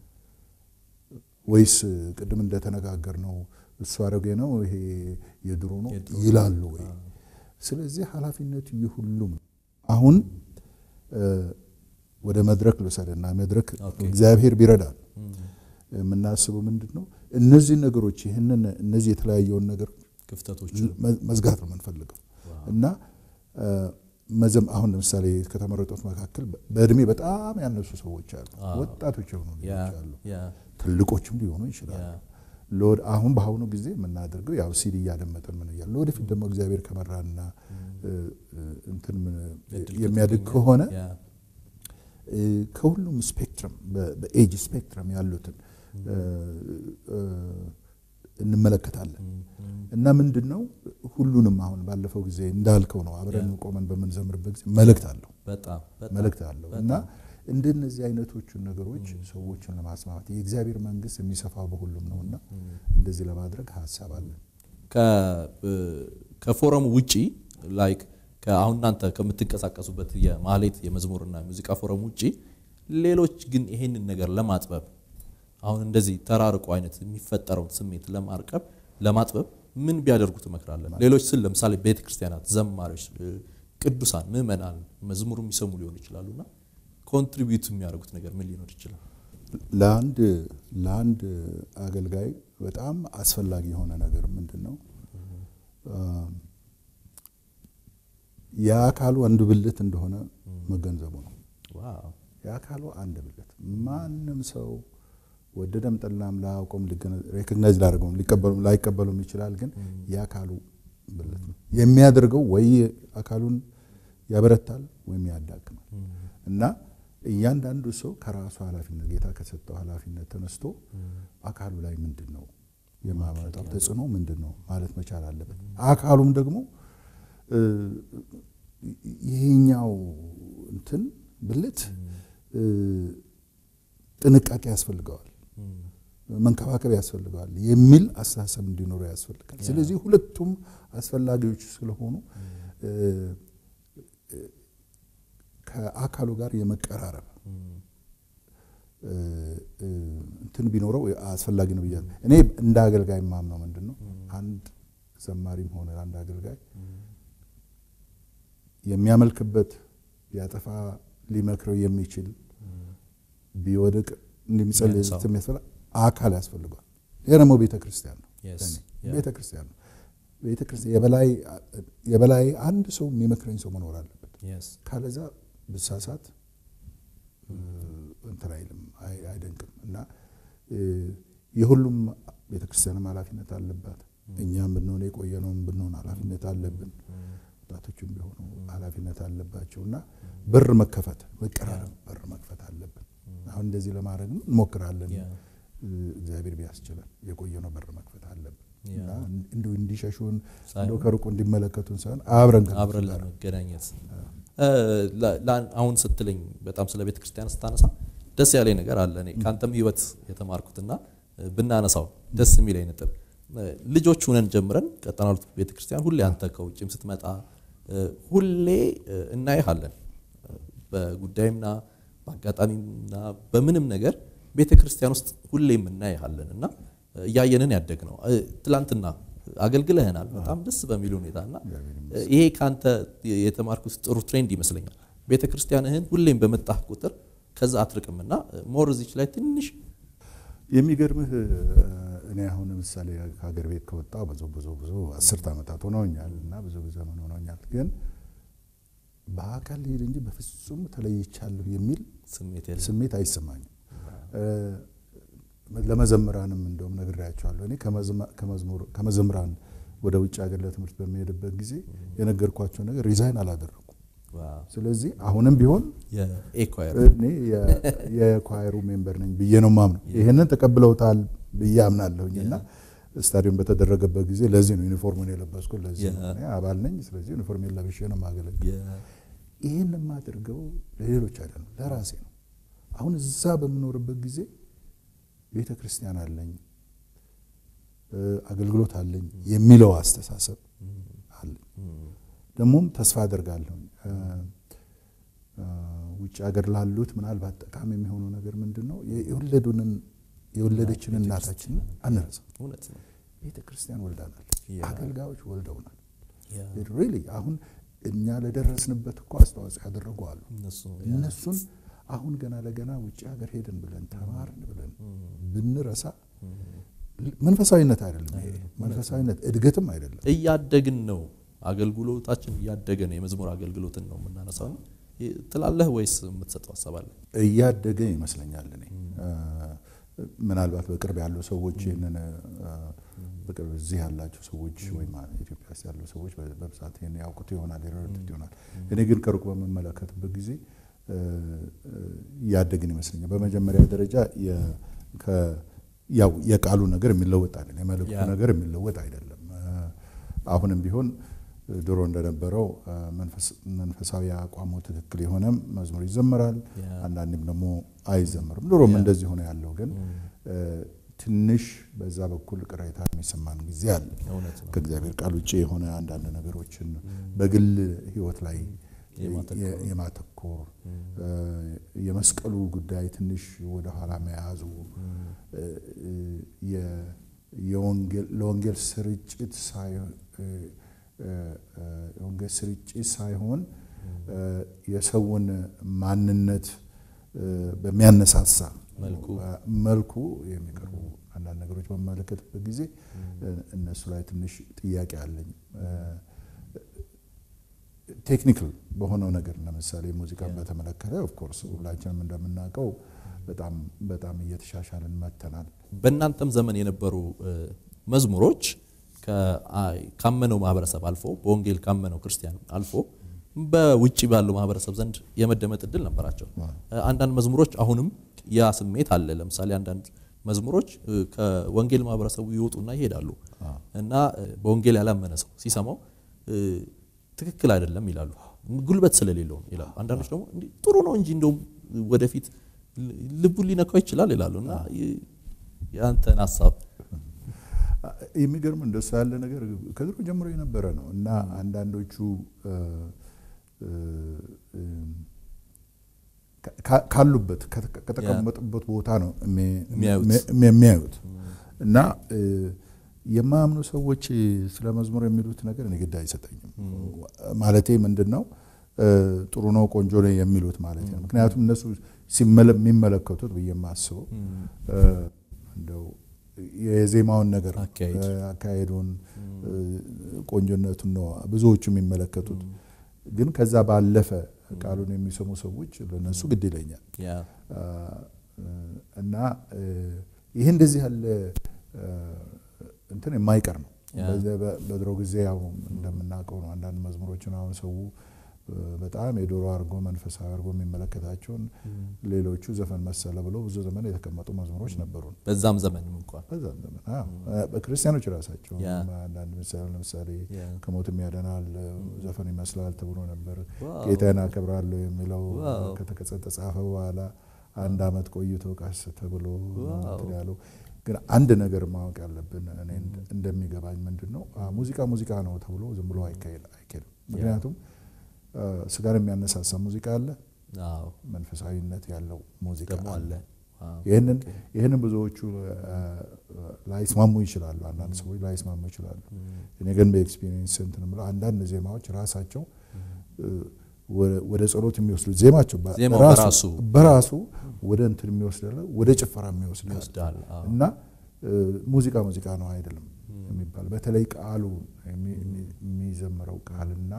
ወይስ ቅድም እንደተነጋገር ነው እሱ አሮጌ ነው ይሄ የድሮ ነው ይላሉ ወይ? ስለዚህ ኃላፊነቱ የሁሉም ነው። አሁን ወደ መድረክ ልውሰድና መድረክ እግዚአብሔር ቢረዳል የምናስበው ምንድን ነው እነዚህ ነገሮች ይህንን እነዚህ የተለያየውን ነገር ክፍተቶች መዝጋት ነው የምንፈልገው እና መዘም አሁን ለምሳሌ ከተመረጡት መካከል በእድሜ በጣም ያነሱ ሰዎች አሉ፣ ወጣቶች የሆኑ ልጆች አሉ፣ ትልቆችም ሊሆኑ ይችላሉ። አሁን በአሁኑ ጊዜ የምናደርገው ያው ሲዲ እያደመጠን ምን እያለ ወደፊት ደግሞ እግዚአብሔር ከመራና እንትን የሚያድግ ከሆነ ከሁሉም ስፔክትረም በኤጅ ስፔክትረም ያሉትን እንመለከታለን እና ምንድን ነው ሁሉንም አሁን ባለፈው ጊዜ እንዳልከው ነው አብረን ቆመን በምንዘምርበት ጊዜ መልእክት አለው መልእክት አለው እና እንደነዚህ አይነቶቹን ነገሮች ሰዎችን ለማስማማት የእግዚአብሔር መንግስት የሚሰፋው በሁሉም ነው እና እንደዚህ ለማድረግ ሀሳብ አለን። ከፎረሙ ውጪ ላይክ አሁን እናንተ ከምትንቀሳቀሱበት የማህሌት የመዝሙርና የሙዚቃ ፎረም ውጪ ሌሎች ግን ይሄንን ነገር ለማጥበብ አሁን እንደዚህ ተራርቆ አይነት የሚፈጠረውን ስሜት ለማርቀብ ለማጥበብ ምን ቢያደርጉ ትመክራለን? ሌሎች ስል ለምሳሌ ቤተ ክርስቲያናት፣ ዘማሪዎች፣ ቅዱሳን፣ ምዕመናን መዝሙሩ የሚሰሙ ሊሆኑ ይችላሉና ኮንትሪቢዩት የሚያደርጉት ነገር ምን ሊኖር ይችላል? ለአንድ ለአንድ አገልጋይ በጣም አስፈላጊ የሆነ ነገር ምንድን ነው? የአካሉ አንድ ብልት እንደሆነ መገንዘቡ ነው። የአካሉ አንድ ብልት ማንም ሰው ወደደም ጠላም ላያውቀውም ሬኮግናይዝ ላደርገውም ላይቀበሉም ይችላል። ግን የአካሉ ብልት ነው የሚያደርገው ወይ አካሉን ያበረታል ወይም ያዳክማል እና እያንዳንዱ ሰው ከራሱ ኃላፊነት ጌታ ከሰጠው ኃላፊነት ተነስቶ አካሉ ላይ ምንድን ነው የማመጣው ተጽዕኖ ምንድን ነው ማለት መቻል አለበት። አካሉም ደግሞ ይሄኛው እንትን ብልት ጥንቃቄ ያስፈልገዋል፣ መንከባከብ ያስፈልገዋል የሚል አስተሳሰብ እንዲኖረው ያስፈልጋል። ስለዚህ ሁለቱም አስፈላጊዎች ስለሆኑ ከአካሉ ጋር የመቀራረብ እንትን ቢኖረው አስፈላጊ ነው ብያለሁ። እኔ እንደ አገልጋይ የማምነው ምንድን ነው አንድ ዘማሪም ሆነ አንድ አገልጋይ የሚያመልክበት ቢያጠፋ ሊመክረው የሚችል ቢወድቅ እንደሚጸልይ የሚያስፈላ አካል ያስፈልገዋል። ይህ ደግሞ ቤተ ክርስቲያን ነው። ቤተ ክርስቲያን ነው። ቤተ ክርስቲያን የበላይ አንድ ሰው የሚመክረኝ ሰው መኖር አለበት። ካለዛ ብሳሳት እንትን አይልም አይደንቅም። እና የሁሉም ቤተ ክርስቲያንም ኃላፊነት አለባት። እኛም ብንሆን የቆየነውም ብንሆን ኃላፊነት አለብን። ወጣቶችም ቢሆኑ ኃላፊነት አለባቸው እና በር መከፈት መቀራረብ በር መክፈት አለብን። አሁን እንደዚህ ለማድረግ እንሞክራለን። እግዚአብሔር ቢያስችለን የቆየነው በር መክፈት አለብን እና እንዲሁ እንዲሸሹን እንደው ከሩቁ እንዲመለከቱን ሳይሆን አብረን አብረን ለመገናኘት አሁን ስትለኝ በጣም ስለ ቤተ ክርስቲያን ስታነሳ ደስ ያለኝ ነገር አለ። እኔ ከአንተም ህይወት የተማርኩትና ብናነሳው ደስ የሚለኝ ነጥብ ልጆች ሁነን ጀምረን ቀጠና ሁለት ቤተ ክርስቲያን ሁሌ አንተ ከውጭም ስትመጣ ሁሌ እናይሃለን። በጉዳይምና በአጋጣሚና በምንም ነገር ቤተ ክርስቲያን ውስጥ ሁሌም እናይሃለን እና እያየንን ያደግ ነው። ትላንትና አገልግለህናል በጣም ደስ በሚል ሁኔታ እና ይሄ ከአንተ የተማርኩት ጥሩ ትሬንድ ይመስለኛል። ቤተ ክርስቲያንህን ሁሌም በመጣህ ቁጥር ከዛ አትርቅምና ሞር እዚች ላይ ትንሽ የሚገርምህ እኔ አሁን ለምሳሌ ከሀገር ቤት ከወጣ ብዙ ብዙ ብዙ አስርት ዓመታት ሆነውኛል እና ብዙ ዘመን ሆነውኛል። ግን በአካል ልሄድ እንጂ በፍጹም ተለይቻለሁ የሚል ስሜት አይሰማኝም። ለመዘምራንም እንደውም ነግሬያቸዋለሁ። እኔ ከመዘምራን ወደ ውጭ ሀገር ለትምህርት በሚሄድበት ጊዜ የነገርኳቸው ነገር ሪዛይን አላደረኩም። ስለዚህ አሁንም ቢሆን እኔ የኳየሩ ሜምበር ነኝ ብዬ ነው ማምነው። ይህንን ተቀብለውታል ብዬ አምናለሁኝ እና ስታዲየም በተደረገበት ጊዜ ለዚህ ነው ዩኒፎርሙን የለበስኩት፣ ለዚህ ነው እኔ አባል ነኝ። ስለዚህ ዩኒፎርም ለብሼ ነው የማገለግል። ይህን የማደርገው ለሌሎች አይደለም፣ ለራሴ ነው። አሁን እዛ በምኖርበት ጊዜ ቤተ ክርስቲያን አለኝ፣ አገልግሎት አለኝ የሚለው አስተሳሰብ አለኝ። ደግሞም ተስፋ አደርጋለሁ ውጭ ሀገር ላሉት ምናልባት ጠቃሚ የሚሆነው ነገር ምንድን ነው? የወለዱንን የወለደችን እናታችንን አንረሳም። ቤተ ክርስቲያን ወልዳናል፣ አገልጋዮች ወልደውናል። ሪሊ አሁን እኛ ለደረስንበት እኮ አስተዋጽኦ ያደረጉ አሉ። እነሱን አሁን ገና ለገና ውጭ ሀገር ሄድን ብለን ተማርን ብለን ብንረሳ መንፈሳዊነት አይደለም። ይሄ መንፈሳዊነት እድገትም አይደለም። እያደግን ነው። አገልግሎታችን እያደገ ነው። የመዝሙር አገልግሎትን ነው የምናነሳው ትላለህ ወይስ የምትሰጠው ሀሳብ አለ? እያደገ ይመስለኛል። እኔ ምናልባት በቅርብ ያሉ ሰዎች ይህንን በቅርብ እዚህ ያላቸው ሰዎች ወይም ኢትዮጵያ ውስጥ ያሉ ሰዎች በብዛት ይህን ያውቁት ይሆናል ይረዱት ይሆናል። እኔ ግን ከሩቅ በምመለከትበት ጊዜ እያደግን ይመስለኛል። በመጀመሪያ ደረጃ ያው የቃሉ ነገር የሚለወጥ አይደለም፣ የመልእክቱ ነገር የሚለወጥ አይደለም። አሁንም ቢሆን ድሮ እንደነበረው መንፈሳዊ አቋሙ ትክክል የሆነ መዝሙር ይዘመራል፣ አንዳንድም ደግሞ አይዘመርም። ድሮም እንደዚህ ሆነ ያለው ግን ትንሽ በዛ በኩል ቅሬታ የሚሰማን ጊዜ አለ። ከእግዚአብሔር ቃል ውጭ የሆነ አንዳንድ ነገሮችን በግል ሕይወት ላይ የማተኮር የመስቀሉ ጉዳይ ትንሽ ወደኋላ መያዙ ለወንጌል ስርጭት የወንጌል ስርጭት ሳይሆን የሰውን ማንነት በሚያነሳሳ መልኩ የሚቀርቡ አንዳንድ ነገሮች በመመለከትበት ጊዜ እነሱ ላይ ትንሽ ጥያቄ አለኝ። ቴክኒካል በሆነው ነገር ለምሳሌ ሙዚቃን በተመለከተ ኦፍኮርስ ሁላችንም እንደምናውቀው በጣም በጣም እየተሻሻልን መጥተናል። በእናንተም ዘመን የነበሩ መዝሙሮች ካመነው ማህበረሰብ አልፎ በወንጌል ካመነው ክርስቲያን አልፎ በውጭ ባለው ማህበረሰብ ዘንድ የመደመጥ እድል ነበራቸው። አንዳንድ መዝሙሮች አሁንም ያ ስሜት አለ። ለምሳሌ አንዳንድ መዝሙሮች ከወንጌል ማህበረሰቡ ይወጡና ይሄዳሉ እና በወንጌል ያላመነ ሰው ሲሰማው ትክክል አይደለም ይላሉ። ጉልበት ስለሌለው ይላሉ። አንዳንዶች ደግሞ ጥሩ ነው እንጂ እንደውም ወደፊት ልቡን ሊነካው ይችላል ይላሉ እና የአንተን ሀሳብ የሚገርም እንደሱ ያለ ነገር ከድሮ ጀምሮ የነበረ ነው እና አንዳንዶቹ ካ- ካሉበት ከተ- ከተቀመጡበት ቦታ ነው የሚ- የሚያዩት። የሚ- የሚያዩት እና እ፣ የማያምኑ ሰዎች ስለ መዝሙር የሚሉት ነገር እኔ ግድ አይሰጠኝም። ማለቴ ምንድን ነው እ፣ ጥሩ ነው ቆንጆ ነው የሚሉት ማለት ነው። ምክንያቱም እነሱ ሲመለ- የሚመለከቱት ብዬ የማስበው እ፣ እንደው የዜማውን ነገር አካሄድ። እ፣ አካሄዱን እ፣ ቆንጆነቱን ነው ብዙዎቹ የሚመለከቱት። ግን ከዛ ባለፈ ቃሉን የሚሰሙ ሰዎች ለነሱ ግድ ይለኛል ያ አ፣ እና እ፣ ይህ እንደዚህ ያለ እ፣ እንትን የማይቀር ነው። ያ። በዚ- በ- በድሮ ጊዜ ያው እንደምናውቀው ነው። አንዳንድ መዝሙሮችን አሁን ሰው እ፣ በጣም የዶሮ አድርጎ መንፈሳዊ አድርጎ የሚመለከታቸውን ሌሎቹ ዘፈን መሰለ ብለው ብዙ ዘመን የተቀመጡ መዝሙሮች ነበሩ። በዛም ዘመንም እንኳን በዛም ዘመን አዎ፣ በክርስቲያኖች ራሳቸው ያ። አንዳንድ ምሳሌ ለምሳሌ ያ። ከሞትም ያደናል ዘፈን ይመስላል ተብሎ ነበር። ዋው። ጌታን አከብራለሁ የሚለው ዋው። ከተጻፈ በኋላ አንድ ዓመት ቆይቶ ቀስ ተብሎ ዋው። እንትን ያለው ግን አንድ ነገር ማወቅ ያለብን እኔ እንደ- እንደሚገባኝ ምንድን ነው አ፣ ሙዚቃ ሙዚቃ ነው ተብሎ ዝም ብሎ አይካሄድ አይኬድም። ምክንያቱም አ፣ ስጋን የሚያነሳሳ ሙዚቃ አለ፣ አዎ መንፈሳዊነት ያለው ሙዚቃ ደግሞ አለ ዋው። ይህንን ይህንን ብዙዎቹ አ፣ ላይስማሙ ይችላሉ። አንዳንድ ሰዎች ላይስማሙ ይችላሉ። እኔ ግን በኤክስፒሪየንስ እንትን የምለው አንዳንድ ዜማዎች ራሳቸው እ፣ ወደ- ወደ ጸሎት የሚወስዱት ዜማቸው በ- ዜማው በራሱ በራሱ ወደ እንትን የሚወስድ አለ፣ ወደ ጭፈራ የሚወስድ አለ። ይወስዳል አዎ። እና እ፣ ሙዚቃ ሙዚቃ ነው አይደለም የሚባል በተለይ ቃሉ የሚ- የሚ- የሚዘምረው ቃልና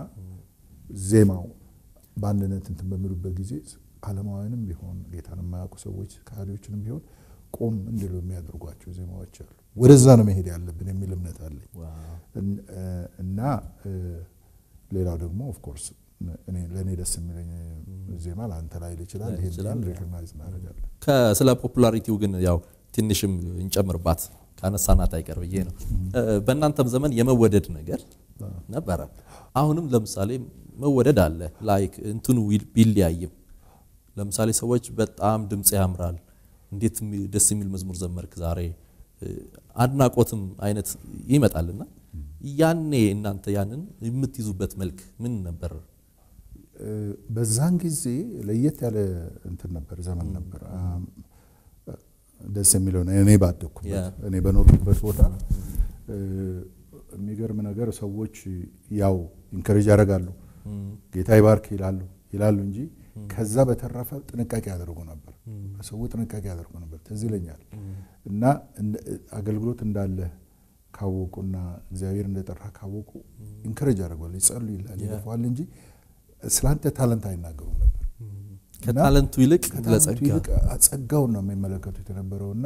ዜማው በአንድነት እንትን በሚሉበት ጊዜ ዓለማውያንም ቢሆን ጌታን የማያውቁ ሰዎች ከሃዲዎችንም ቢሆን ቆም እንዲሉ የሚያደርጓቸው ዜማዎች አሉ። ወደዛ ነው መሄድ ያለብን የሚል እምነት አለኝ ዋው። እን- እ፣ እና እ፣ ሌላው ደግሞ ኦፍኮርስ ለእኔ ደስ የሚለኝ ዜማ ለአንተ ላይ ይችላል። ላይ ይሄን ይችላል። ሪኮግናይዝ እናደርጋለን። ከስለ ፖፑላሪቲው ግን ያው ትንሽም እንጨምርባት ካነሳናት አይቀር ብዬ ነው። እ፣ በእናንተም ዘመን የመወደድ ነገር ነበረ። አሁንም ለምሳሌ መወደድ አለ። ላይክ እንትኑ ዊል- ቢለያይም ለምሳሌ ሰዎች በጣም ድምፅ ያምራል፣ እንዴት የሚ- ደስ የሚል መዝሙር ዘመርክ ዛሬ እ፣ አድናቆትም አይነት ይመጣልና ያኔ እናንተ ያንን የምትይዙበት መልክ ምን ነበር? እ፣ በዛን ጊዜ ለየት ያለ እንትን ነበር፣ ዘመን ነበር። አም፣ ደስ የሚለው ነው። እኔ ባደግኩበት ያ። እኔ በኖርኩበት ቦታ እ፣ የሚገርም ነገር ሰዎች ያው ኢንከሬጅ ያደርጋሉ፣ ጌታ ይባርክ ይላሉ ይላሉ እንጂ ከዛ በተረፈ ጥንቃቄ ያደርጉ ነበር። ሰው ጥንቃቄ ያደርጉ ነበር። ትዝ ይለኛል እና እንደ- አገልግሎት እንዳለ ካወቁና እግዚአብሔር እንደጠራ ካወቁ ኢንከሬጅ ያደርጓል፣ ይጸሉ ይላል ይለፋል እንጂ ስላንተ ታለንት አይናገሩም ነበር። እና ከታለንቱ ይልቅ ከታለንቱ ለጸጋ ይልቅ ጸጋውን ነው የሚመለከቱት የነበረው እና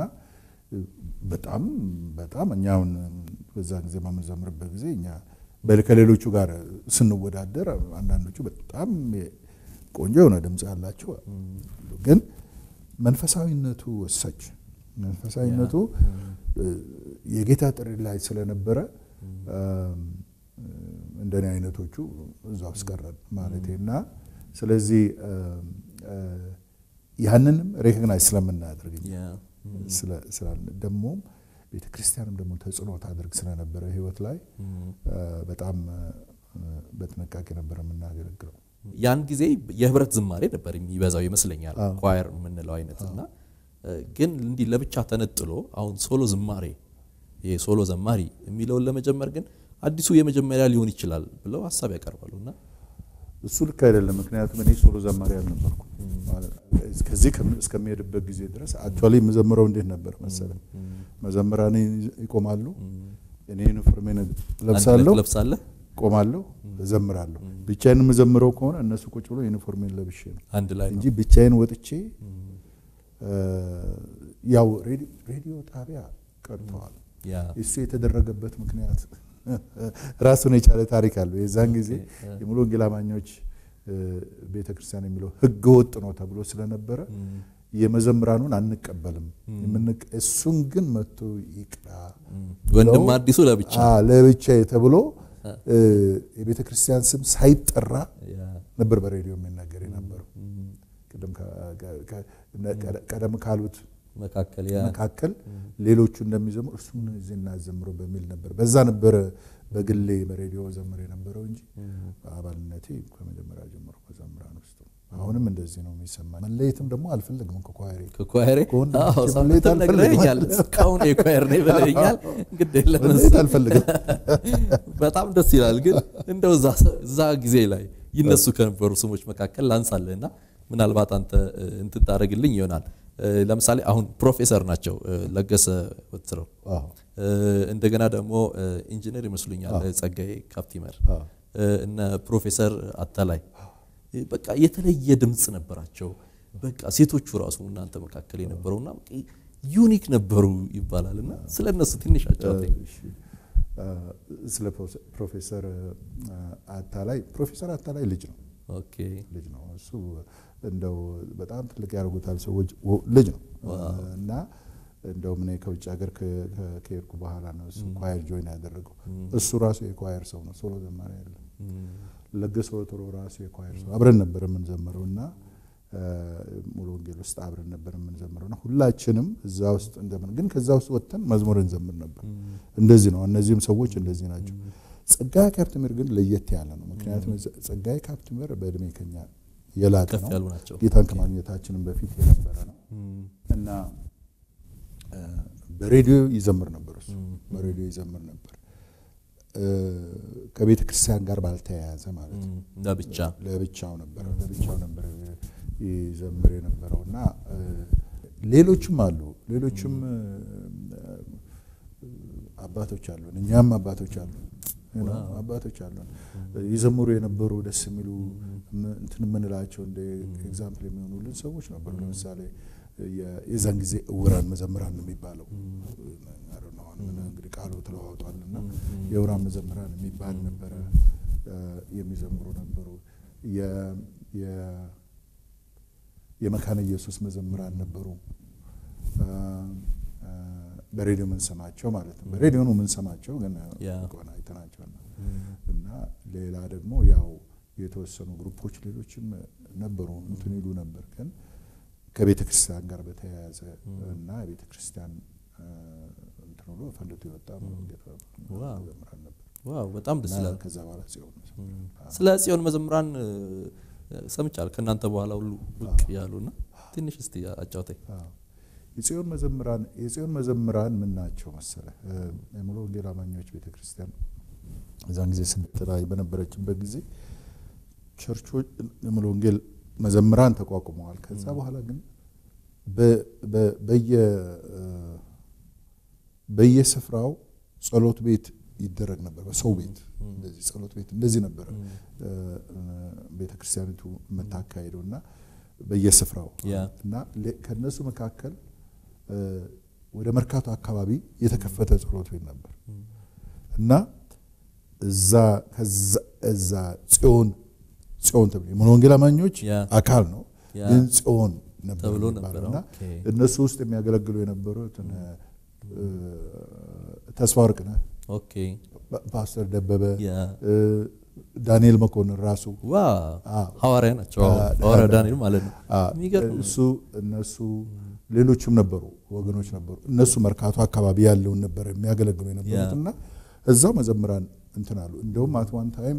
በጣም በጣም እኛውን በዛ ጊዜ በምንዘምርበት ጊዜ እኛ በ- ከሌሎቹ ጋር ስንወዳደር አንዳንዶቹ በጣም ቆንጆ የሆነ ድምፅ ያላቸው አሉ። ግን መንፈሳዊነቱ ወሳች መንፈሳዊነቱ እ፣ የጌታ ጥሪ ላይ ስለነበረ እም፣ እንደኔ አይነቶቹ እዛ ውስጥ ቀረን ማለቴ እና ስለዚህ እም፣ እ፣ ያንንም ሬኮግናይዝ ስለምናደርግ እኛ ያ፣ ስለ- ስላልን ደግሞም ቤተ ክርስቲያንም ደግሞ ተጽዕኖ ታደርግ ስለነበረ ህይወት ላይ እ፣ በጣም እ፣ በጥንቃቄ ነበር የምናገለግለው። ያን ጊዜ የህብረት ዝማሬ ነበር የሚበዛው ይመስለኛል አዎ። ኳየር የምንለው አይነት እና እ፣ ግን እንዲህ ለብቻ ተነጥሎ አሁን ሶሎ ዝማሬ ይሄ ሶሎ ዘማሪ የሚለውን ለመጀመር ግን አዲሱ የመጀመሪያ ሊሆን ይችላል ብለው ሀሳብ ያቀርባሉ እና እሱ ልክ አይደለም። ምክንያቱም እኔ ሶሎ ዘማሪ አልነበርኩም። ማለት ከዚህ ከም- እስከሚሄድበት ጊዜ ድረስ አክቹዋሊ የምዘምረው እንዴት ነበር መሰለህ? መዘምራን ይቆማሉ፣ እኔ ዩኒፎርሜን ለብሳለሁ፣ ለብሳለህ ቆማለሁ፣ እዘምራለሁ። ብቻዬን የምዘምረው ከሆነ እነሱ ቁጭ ብሎ ዩኒፎርሜን ለብሼ ነው አንድ ላይ ነው እንጂ ብቻዬን ወጥቼ እ፣ ያው ሬዲ- ሬዲዮ ጣቢያ ቀርተዋል። ያ እሱ የተደረገበት ምክንያት ራሱን የቻለ ታሪክ አለው። የዛን ጊዜ የሙሉ ወንጌል አማኞች ቤተ ክርስቲያን የሚለው ሕገ ወጥ ነው ተብሎ ስለነበረ የመዘምራኑን አንቀበልም፣ የምንቀ- እሱን ግን መጥቶ ይቅራ ወንድም ብለው- አዲሱ ለብቻ አ፣ ለብቻዬ ተብሎ እ፣ የቤተ ክርስቲያን ስም ሳይጠራ ያ ነበር በሬዲዮ የሚናገር የነበረው። ቅድም ከ- ከ- ከ- ቀደም ካሉት መካከል ያ መካከል ሌሎቹ እንደሚዘምሩ እርሱም እዚህ እናዘምረው በሚል ነበር። በዛ ነበረ በግሌ በሬዲዮ ዘምር የነበረው እንጂ አባልነቴ ከመጀመሪያ ጀምሮ መዘምራን ውስጥ ነው። አሁንም እንደዚህ ነው የሚሰማኝ። መለየትም ደግሞ አልፈልግም ከኳይሬ ከኳየሬ ከወንድሞቼ አዎ፣ መለየት ሳምንትም አልፈልግም። ነግረኸኛል። እስካሁን የኳየር ነኝ ብለኸኛል። ግድ የለም መለየት አልፈልግም። በጣም ደስ ይላል። ግን እንደው እዛ እዛ ጊዜ ላይ ይነሱ ከነበሩ ስሞች መካከል ላንሳልህና ምናልባት አንተ እ, እንትን ታደርግልኝ ይሆናል። እ, ለምሳሌ አሁን ፕሮፌሰር ናቸው እ, ለገሰ ወትረው አዎ፣ እ, እንደገና ደግሞ እ, ኢንጂነር ይመስሉኛል እ, ጸጋዬ ካፕቲመር አዎ። እ, እነ ፕሮፌሰር አታላይ እ, በቃ የተለየ ድምፅ ነበራቸው። በቃ ሴቶቹ ራሱ እናንተ መካከል የነበረውና በቃ ዩኒክ ነበሩ ይባላል እና ስለ እነሱ ትንሽ አጫውተኝ። እሺ፣ አ፣ ስለ ፕሮፌ- ፕሮፌሰር አ, አታላይ ፕሮፌሰር አታላይ ልጅ ነው ኦኬ ልጅ ነው እሱ እንደው በጣም ትልቅ ያደርጉታል ሰዎች ወ- ልጅ ነው እና እንደውም እኔ ከውጭ ሀገር ከ- ከ- ከሄድኩ በኋላ ነው እሱ ኳየር ጆይን ያደረገው እሱ ራሱ የኳየር ሰው ነው ሶሎ ዘማሪ አይደለም ለገሰ ወትሮ ራሱ የኳየር ሰው አብረን ነበር የምንዘምረው እና አ፣ ሙሉ ወንጌል ውስጥ አብረን ነበር የምንዘምረው እና ሁላችንም እዛ ውስጥ እንዘምር ግን ከዛ ውስጥ ወጥተን መዝሙር እንዘምር ነበር እንደዚህ ነው እነዚህም ሰዎች እንደዚህ ናቸው ጸጋዬ ካፕቲመር ግን ለየት ያለ ነው ምክንያቱም ጸጋዬ ካፕቲመር በእድሜ ከኛ የላቀ ከፍ ነው ያሉ ናቸው። ጌታን ከማግኘታችንም በፊት የነበረ ነው እና አ፣ በሬዲዮ ይዘምር ነበር እሱ በሬዲዮ ይዘምር ነበር አ፣ ከቤተ ክርስቲያን ጋር ባልተያያዘ ማለት ነው ለብቻ ለብቻው ነበረ ለብቻው ነበረ ይዘምር የነበረው እና አ፣ ሌሎችም አሉ ሌሎችም አ፣ አባቶች አሉን እኛም አባቶች አሉን you know፣ አባቶች አሉን ይዘምሩ የነበሩ ደስ የሚሉ ም- እንትን የምንላቸው እንደ ኤግዛምፕል የሚሆኑልን ሰዎች ነበሩ ለምሳሌ የ- የዛን ጊዜ እውራን መዘምራን ነው የሚባለው I don't know፣ አሁን እንግዲህ ቃሉ ተለዋውጧል እና የእውራን መዘምራን የሚባል ነበረ አ፣ የሚዘምሩ ነበሩ የ- የ- የመካነ ኢየሱስ መዘምራን ነበሩ አ፣ አ፣ በሬዲዮ የምንሰማቸው ማለት ነው በሬዲዮ ነው የምንሰማቸው ግን ያ። ቆና አይተናቸዋል እና ሌላ ደግሞ ያው የተወሰኑ ግሩፖች ሌሎችም ነበሩ እንትን ይሉ ነበር ግን ከቤተ ክርስቲያን ጋር በተያያዘ እና የቤተ ክርስቲያን አ፣ እንትን ብሎ ፈንድቶ የወጣ ዋው። መዘምራን ነበር ዋው በጣም ደስ እና ይላል። ከዛ በኋላ ጽዮን መዘምራን ስለ ጽዮን መዘምራን እ፣ ሰምቻለሁ ከእናንተ በኋላ ሁሉ ብቅ ያሉና ትንሽ እስቲ አጫውተኝ። አዎ። የጽዮን መዘምራን የጽዮን መዘምራን ምን ናቸው መሰለ የሙሉ ወንጌል አማኞች ቤተ ክርስቲያን እዛን ጊዜ ስደት ላይ በነበረችበት ጊዜ ቸርቾች የሙሉ ወንጌል መዘምራን ተቋቁመዋል። ከዛ በኋላ ግን በ- በ- በየ እ፣ በየስፍራው ጸሎት ቤት ይደረግ ነበር። በሰው ቤት እንደዚህ ጸሎት ቤት እንደዚህ ነበረ እ፣ እ፣ ቤተ ክርስቲያኒቱ የምታካሄደው እና በየስፍራው ያ። እና ሌ- ከነሱ መካከል እ፣ ወደ መርካቶ አካባቢ የተከፈተ ጸሎት ቤት ነበር እና እዛ ከዛ እዛ ጽዮን ጽዮን ተብሎ የሙሉ ወንጌል አማኞች ያ። አካል ነው ያ። ግን ጽዮን ነበር ተብሎ የሚባለው ነበረ። እና ኦኬ። እነሱ ውስጥ የሚያገለግሉ የነበሩት እነ እ፣ ተስፋ ወርቅነህ ኦኬ ፓ- ፓስተር ደበበ ያ እ፣ ዳንኤል መኮንን ራሱ ዋ አዎ። ሐዋርያ ናቸው። አዎ፣ አ- ሐዋርያ ዳንኤል ማለት ነው። አ፣ የሚገርም እሱ እነሱ ሌሎችም ነበሩ ወገኖች ነበሩ እነሱ መርካቶ አካባቢ ያለውን ነበር የሚያገለግሉ የነበሩት ያ። እና እዛው መዘምራን እንትን አሉ እንደውም አት ዋን ታይም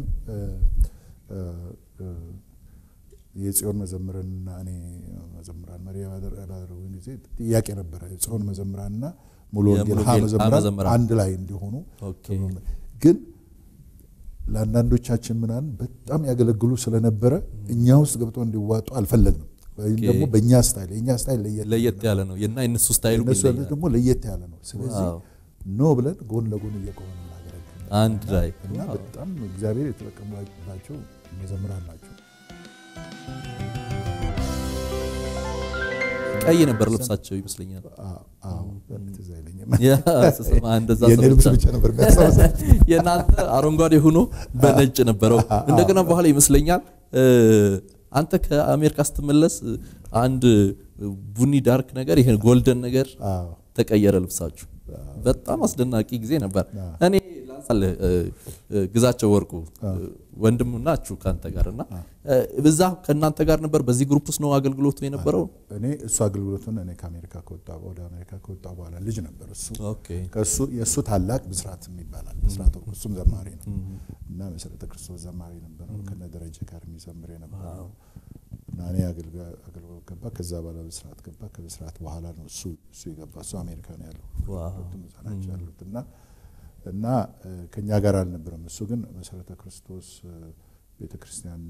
የጽዮን መዘምርንና እኔ መዘምራን መሪ ባደረጉን ጊዜ ጥያቄ ነበረ የጽዮን መዘምራንና ሙሉ የሙሉ ወንጌል ሀ ወንጌል ሀ መዘምራን መዘምራን። አንድ ላይ እንዲሆኑ ኦኬ። ተብሎ ነበር። ግን ለአንዳንዶቻችን ምናምን በጣም ያገለግሉ ስለነበረ እኛ ውስጥ ገብተው እንዲዋጡ አልፈለግንም ወይም ኦኬ። ደግሞ በእኛ ስታይል የእኛ ስታይል ለየት ለየት ያለ ነው እና የእነሱ ስታይሉ እነሱ ያሉት ይለያል። ደግሞ ለየት ያለ ነው ስለዚህ ዋው። ኖ ብለን ጎን ለጎን እየቆመን እናገለግል አንድ ላይ እና ዋው። በጣም እግዚአብሔር የተጠቀምባቸው መዘምራን ናቸው ቀይ ነበር ልብሳቸው ይመስለኛል። አዎ፣ አዎ፣ ትዝ አይለኝም ያ ስሰማ እንደዛ የኔ ልብስ ሰምቻለሁ። ብቻ ነበር የሚያስታውሰኝ የእናንተ አረንጓዴ ሆኖ በነጭ ነበረው። እንደገና በኋላ ይመስለኛል እ፣ አንተ ከአሜሪካ ስትመለስ እ፣ አንድ ቡኒ ዳርክ ነገር ይሄን ጎልደን ነገር አዎ፣ ተቀየረ ልብሳችሁ። በጣም አስደናቂ ጊዜ ነበር። አዎ። እኔ ላንሳ ታውቃለህ እ፣ እ፣ ግዛቸው ወርቁ እ፣ ወንድም ናችሁ ከአንተ ጋር እና እ፣ እዛ ከእናንተ ጋር ነበር። በዚህ ግሩፕ ውስጥ ነው አገልግሎቱ የነበረው። እኔ እሱ አገልግሎቱን እኔ ከአሜሪካ ከወጣ ወደ አሜሪካ ከወጣ በኋላ ልጅ ነበር እሱ ኦኬ ከእሱ የእሱ ታላቅ ብስራት ይባላል። ብስራት ወርቁ እሱም ዘማሪ ነው እና መሰረተ ክርስቶስ ዘማሪ ነበር ከነ ደረጀ ጋር የሚዘምር የነበረ ነው። እና እኔ አገልጋ- አገልግሎት ገባ። ከዛ በኋላ ብስራት ገባ። ከብስራት በኋላ ነው እሱ እሱ የገባ እሱ አሜሪካ ነው ያለው ዋው። ሁለቱም እዛ ናቸው ያሉት እና እና እ፣ ከእኛ ጋር አልነበረም። እሱ ግን መሰረተ ክርስቶስ ቤተ ክርስቲያን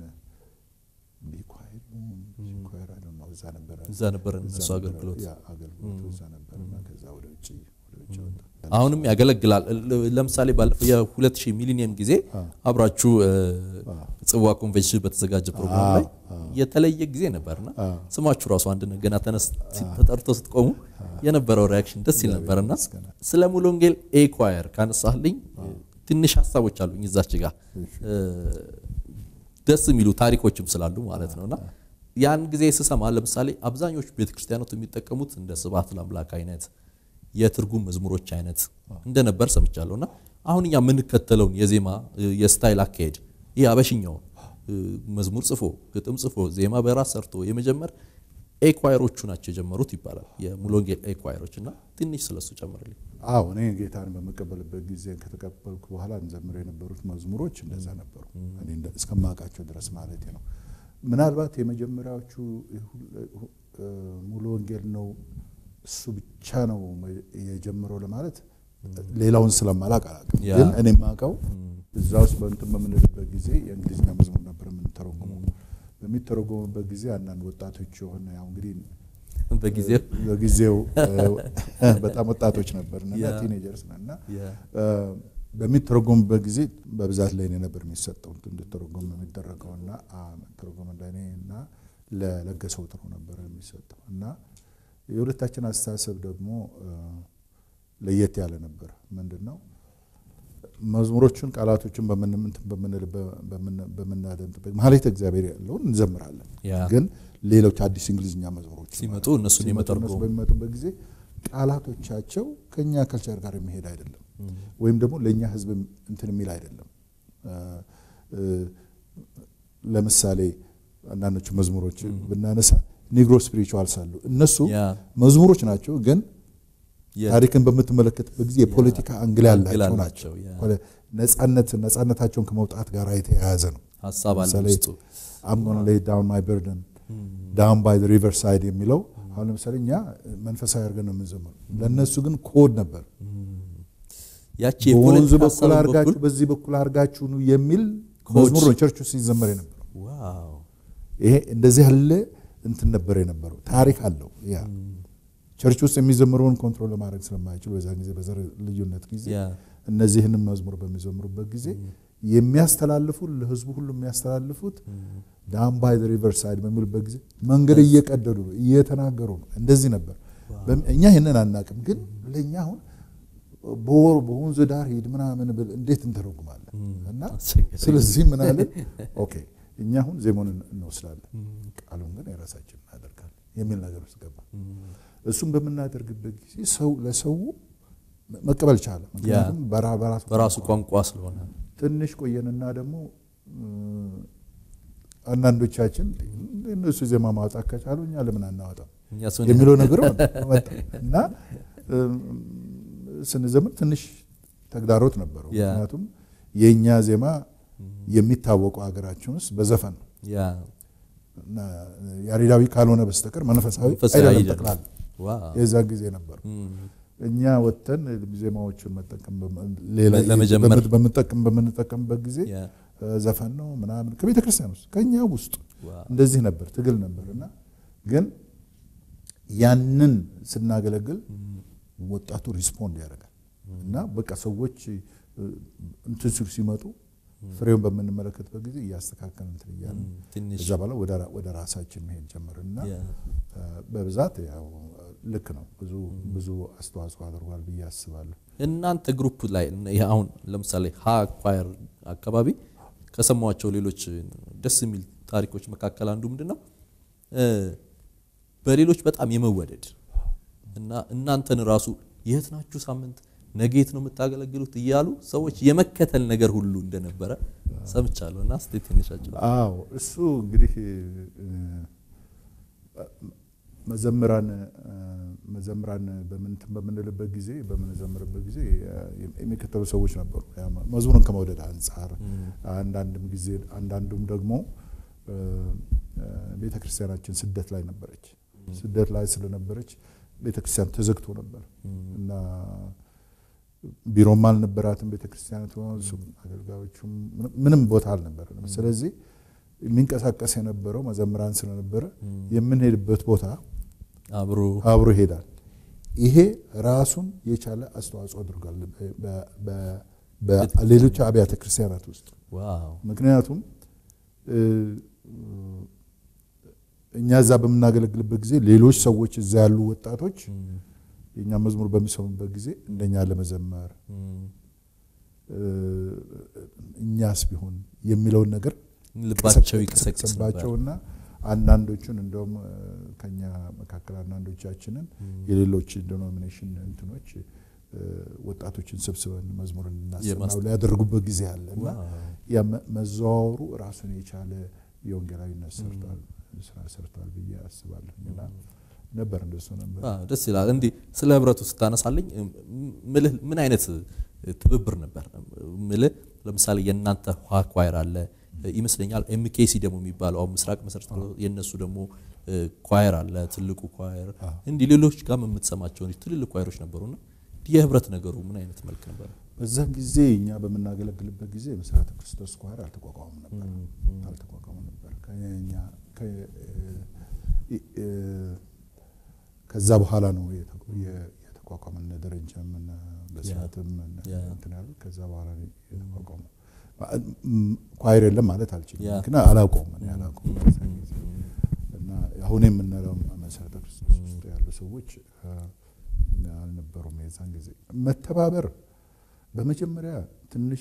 ቢኳይር ቢኳይር አይደል ነው እዛ ነበረ እዛ ነበር እዛ እሱ ነበረ። አገልግሎት ያ አገልግሎቱ እዛ ነበር እና ከዛ ወደ ውጭ ወደ ውጭ ወጣ። አሁንም ያገለግላል። ለ- ለምሳሌ ባለፈው የ2000 ሚሊኒየም ጊዜ አብራችሁ እ፣ ጽዋ ኮንቬንሽን በተዘጋጀ ፕሮግራም ላይ የተለየ ጊዜ ነበርና ስማችሁ ራሱ አንድ ነው። ገና ተነስ ተጠርቶ ስትቆሙ የነበረው ሪያክሽን ደስ ይል ነበርና ስለ ሙሉ ወንጌል ኤኳየር ካነሳልኝ ትንሽ ሀሳቦች አሉኝ እዛች ጋር እ፣ ደስ የሚሉ ታሪኮችም ስላሉ ማለት ነውና ያን ጊዜ ስሰማ ለምሳሌ አብዛኞቹ ቤተክርስቲያኖት የሚጠቀሙት እንደ ስብሐት ለአምላክ አይነት የትርጉም መዝሙሮች አይነት እንደነበር ሰምቻለሁ እና አሁን እኛ የምንከተለውን የዜማ እ፣ የስታይል አካሄድ ይህ አበሽኛውን እ፣ መዝሙር ጽፎ ግጥም ጽፎ ዜማ በራስ ሰርቶ የመጀመር ኤኳየሮቹ ናቸው የጀመሩት ይባላል የሙሉ ወንጌል ኤኳየሮች እና ትንሽ ስለሱ ጨምርልኝ አዎ እኔ ጌታን በመቀበልበት ጊዜ ከተቀበልኩ በኋላ እንዘምር የነበሩት መዝሙሮች እንደዛ ነበሩ። እኔ እንደ- እስከማውቃቸው ድረስ ማለት ነው። ምናልባት የመጀመሪያዎቹ ሁ- እ፣ ሙሉ ወንጌል ነው እሱ ብቻ ነው መ- የጀመረው ለማለት ሌላውን ስለማላቅ አላውቅም። ያ። ግን እኔ የማውቀው እዛ ውስጥ በእንትን በምንልበት ጊዜ የእንግሊዝኛ መዝሙር ነበር የምንተረጉመው። በሚተረጎምበት ጊዜ አንዳንድ ወጣቶች የሆነ ያው እንግዲህ በጊዜው በጊዜው እ፣ በጣም ወጣቶች ነበር እና ያ። ቲኔጀርስ ነን እና ያ። እ፣ በሚተረጎምበት ጊዜ በብዛት ለእኔ ነበር የሚሰጠው እንድተረጎም የሚደረገው እና አ፣ ተረጎም ለእኔ እና ለለገሰው ጥሩ ነበር የሚሰጠው እና የሁለታችን አስተሳሰብ ደግሞ እ፣ ለየት ያለ ነበር። ምንድን ነው መዝሙሮቹን ቃላቶችን በምን እንትን በምንል በምን- በምናደምጥበት ማለት እግዚአብሔር ያለውን እንዘምራለን ያ። ግን ሌሎች አዲስ እንግሊዝኛ መዝሙሮች ሲመጡ ማለት ነው። እነሱን ሲመጡ የመተርጎም እነሱ በሚመጡበት ጊዜ ቃላቶቻቸው ከኛ ከልቸር ጋር የሚሄድ አይደለም፣ ወይም ደግሞ ለእኛ ሕዝብ እንትን የሚል አይደለም። እ፣ እ፣ ለምሳሌ አንዳንዶቹ መዝሙሮች ብናነሳ ኒግሮ ስፒሪቹዋልስ አሉ። እነሱ ያ። መዝሙሮች ናቸው ግን የ- ታሪክን በምትመለከትበት ጊዜ የፖለቲካ አንግል አንግል ያላቸው አላቸው፣ ናቸው። ያ። ነጻነት ነጻነታቸውን ከመውጣት ጋር የተያያዘ ነው። ሀሳብ አለ ለምሳሌ ውስጡ አም ጎና ሌይ ዳውን ማይ በርደን ዳውን ባይ ሪቨር ሳይድ የሚለው አሁን ለምሳሌ እኛ መንፈሳዊ አድርገን ነው የምንዘምረው። ለእነሱ ግን ኮድ ነበር። ያቺ በወንዝ የፖለቲካ በኩል ሀሳብን አድርጋችሁ በኩል በዚህ በኩል አድርጋችሁ ነው የሚል ኮድ። መዝሙር ነው ቸርች ውስጥ ሲዘመር የነበረው። ዋው ይሄ እንደዚህ ያለ እንትን ነበር የነበረው። ታሪክ አለው። ያ ቸርች ውስጥ የሚዘምረውን ኮንትሮል ለማድረግ ስለማይችሉ በዛ ጊዜ በዘር ልዩነት ጊዜ ያ እነዚህንም መዝሙር በሚዘምሩበት ጊዜ የሚያስተላልፉ ለህዝቡ ሁሉ የሚያስተላልፉት ዳውን ባይ ሪቨር ሳይድ በሚሉበት ጊዜ መንገድ እየቀደዱ ነው፣ እየተናገሩ ነው። እንደዚህ ነበር። በም- እኛ ይህንን አናቅም፣ ግን ለእኛ አሁን በወሩ በወንዝ ዳር ሂድ ምናምን ብል እንዴት እንተረጉማለን? እና አስቸጋሪ። ስለዚህ ምን አለን? ኦኬ እኛ አሁን ዜማውን እንወስዳለን፣ ቃሉን ግን የራሳችን እናደርጋለን የሚል ነገር ውስጥ ገባ። እሱም በምናደርግበት ጊዜ ሰው ለሰው መቀበል ቻለ። ምክንያቱም በራ- በራሱ በራሱ ቋንቋ ስለሆነ ትንሽ ቆየንና ደግሞ እ፣ አንዳንዶቻችን እነሱ ዜማ ማውጣት ከቻሉ እኛ ለምን አናወጣም እኛ ሰውን የሚለው ነገር መጣ እና እ፣ ስንዘምር ትንሽ ተግዳሮት ነበረው። ያ። ምክንያቱም የእኛ ዜማ የሚታወቀው ሀገራችን ውስጥ በዘፈን ነው ያ እና ያሬዳዊ ካልሆነ በስተቀር መንፈሳዊ መንፈሳዊ አይደለም አይደለም። ጠቅላላ ዋው የዛ ጊዜ ነበሩ። እም፣ እኛ ወጥተን ዜማዎችን መጠቀም በመ- ሌላ ለመጀመር በምት- በምንጠቀም በምንጠቀምበት ጊዜ ያ እ፣ ዘፈን ነው ምናምን ከቤተ ክርስቲያን ውስጥ ከኛ ውስጥ ዋው እንደዚህ ነበር፣ ትግል ነበር እና ግን ያንን ስናገለግል ወጣቱ ሪስፖንድ ያደርጋል እና በቃ ሰዎች እ፣ እንትን ሲሉ ሲመጡ ፍሬውን በምንመለከትበት ጊዜ እያስተካከል እንትን እያለ ትንሽ እዛ በኋላ ወደ ራ- ወደ ራሳችን መሄድ ጀመርን እና ያ እ፣ በብዛት ያው ልክ ነው ብዙ ብዙ አስተዋጽኦ አድርጓል ብዬ አስባለሁ። እናንተ ግሩፕ ላይ ይሄ አሁን ለምሳሌ ሀ ኳየር አካባቢ ከሰማኋቸው ሌሎች ደስ የሚል ታሪኮች መካከል አንዱ ምንድን ነው እ፣ በሌሎች በጣም የመወደድ እና እናንተን ራሱ የት ናችሁ ሳምንት ነጌት ነው የምታገለግሉት እያሉ ሰዎች የመከተል ነገር ሁሉ እንደነበረ ሰምቻለሁ። እና እስቲ ትንሽ አጭሩ። አዎ እሱ እንግዲህ መዘምራን መዘምራን በምንትን በምንልበት ጊዜ በምንዘምርበት ጊዜ የሚከተሉ ሰዎች ነበሩ። መዝሙርን ከመውደድ አንጻር አንዳንድም ጊዜ አንዳንዱም ደግሞ ቤተ ክርስቲያናችን ስደት ላይ ነበረች። ስደት ላይ ስለነበረች ቤተ ክርስቲያን ተዘግቶ ነበር እና ቢሮም አልነበራትም ቤተ ክርስቲያኒቱ፣ አገልጋዮቹም ምንም ቦታ አልነበረንም። ስለዚህ የሚንቀሳቀስ የነበረው መዘምራን ስለነበረ የምንሄድበት ቦታ አብሮ አብሮ ይሄዳል። ይሄ ራሱን የቻለ አስተዋጽኦ አድርጓል በሌሎች አብያተ ክርስቲያናት ውስጥ። ዋው ምክንያቱም እኛ እዛ በምናገለግልበት ጊዜ ሌሎች ሰዎች እዛ ያሉ ወጣቶች የእኛ መዝሙር በሚሰሙበት ጊዜ እንደኛ ለመዘመር እኛስ ቢሆን የሚለውን ነገር ልባቸው ይቀሰቅስ ነበር። ባቸውና አንዳንዶቹን እንደውም ከኛ መካከል አንዳንዶቻችንን የሌሎች ዲኖሚኔሽን እንትኖች ወጣቶችን ሰብስበን መዝሙር እንድናሰማው ሊያደርጉበት ጊዜ አለ እና ያ መዘዋወሩ ራሱን የቻለ የወንጌላዊነት ሰርቷል ስራ ሰርቷል ብዬ አስባለሁ እና ነበር እንደሱ ነበር። አዎ፣ ደስ ይላል። እንዲህ ስለ ህብረቱ ስታነሳልኝ ምልህ ምን አይነት ትብብር ነበር ምልህ ለምሳሌ የእናንተ ውሃ ኳይር አለ ይመስለኛል ኤምኬሲ ደግሞ የሚባለው አሁን ምስራቅ መሰረት የእነሱ ደግሞ ኳየር አለ ትልቁ ኳየር እንዲህ ሌሎች ጋር የምትሰማቸው ትልልቅ ኳየሮች ነበሩና የህብረት ነገሩ ምን አይነት መልክ ነበር? በዛን ጊዜ እኛ በምናገለግልበት ጊዜ መሰረተ ክርስቶስ ኳየር አልተቋቋሙም ነበር አልተቋቋሙም ነበር ከኛ ከዛ በኋላ ነው የተቋቋመን ደረጃም በስርዓትም እንትን ያሉት ከዛ በኋላ ነው የተቋቋመው። ኳይር የለም ማለት አልችልም፣ ግን አላውቀውም እኔ አላውቀውም። እና አሁን የምንለው መሰረተ ክርስቶስ ውስጥ ያሉ ሰዎች አልነበሩም የዛን ጊዜ። መተባበር በመጀመሪያ ትንሽ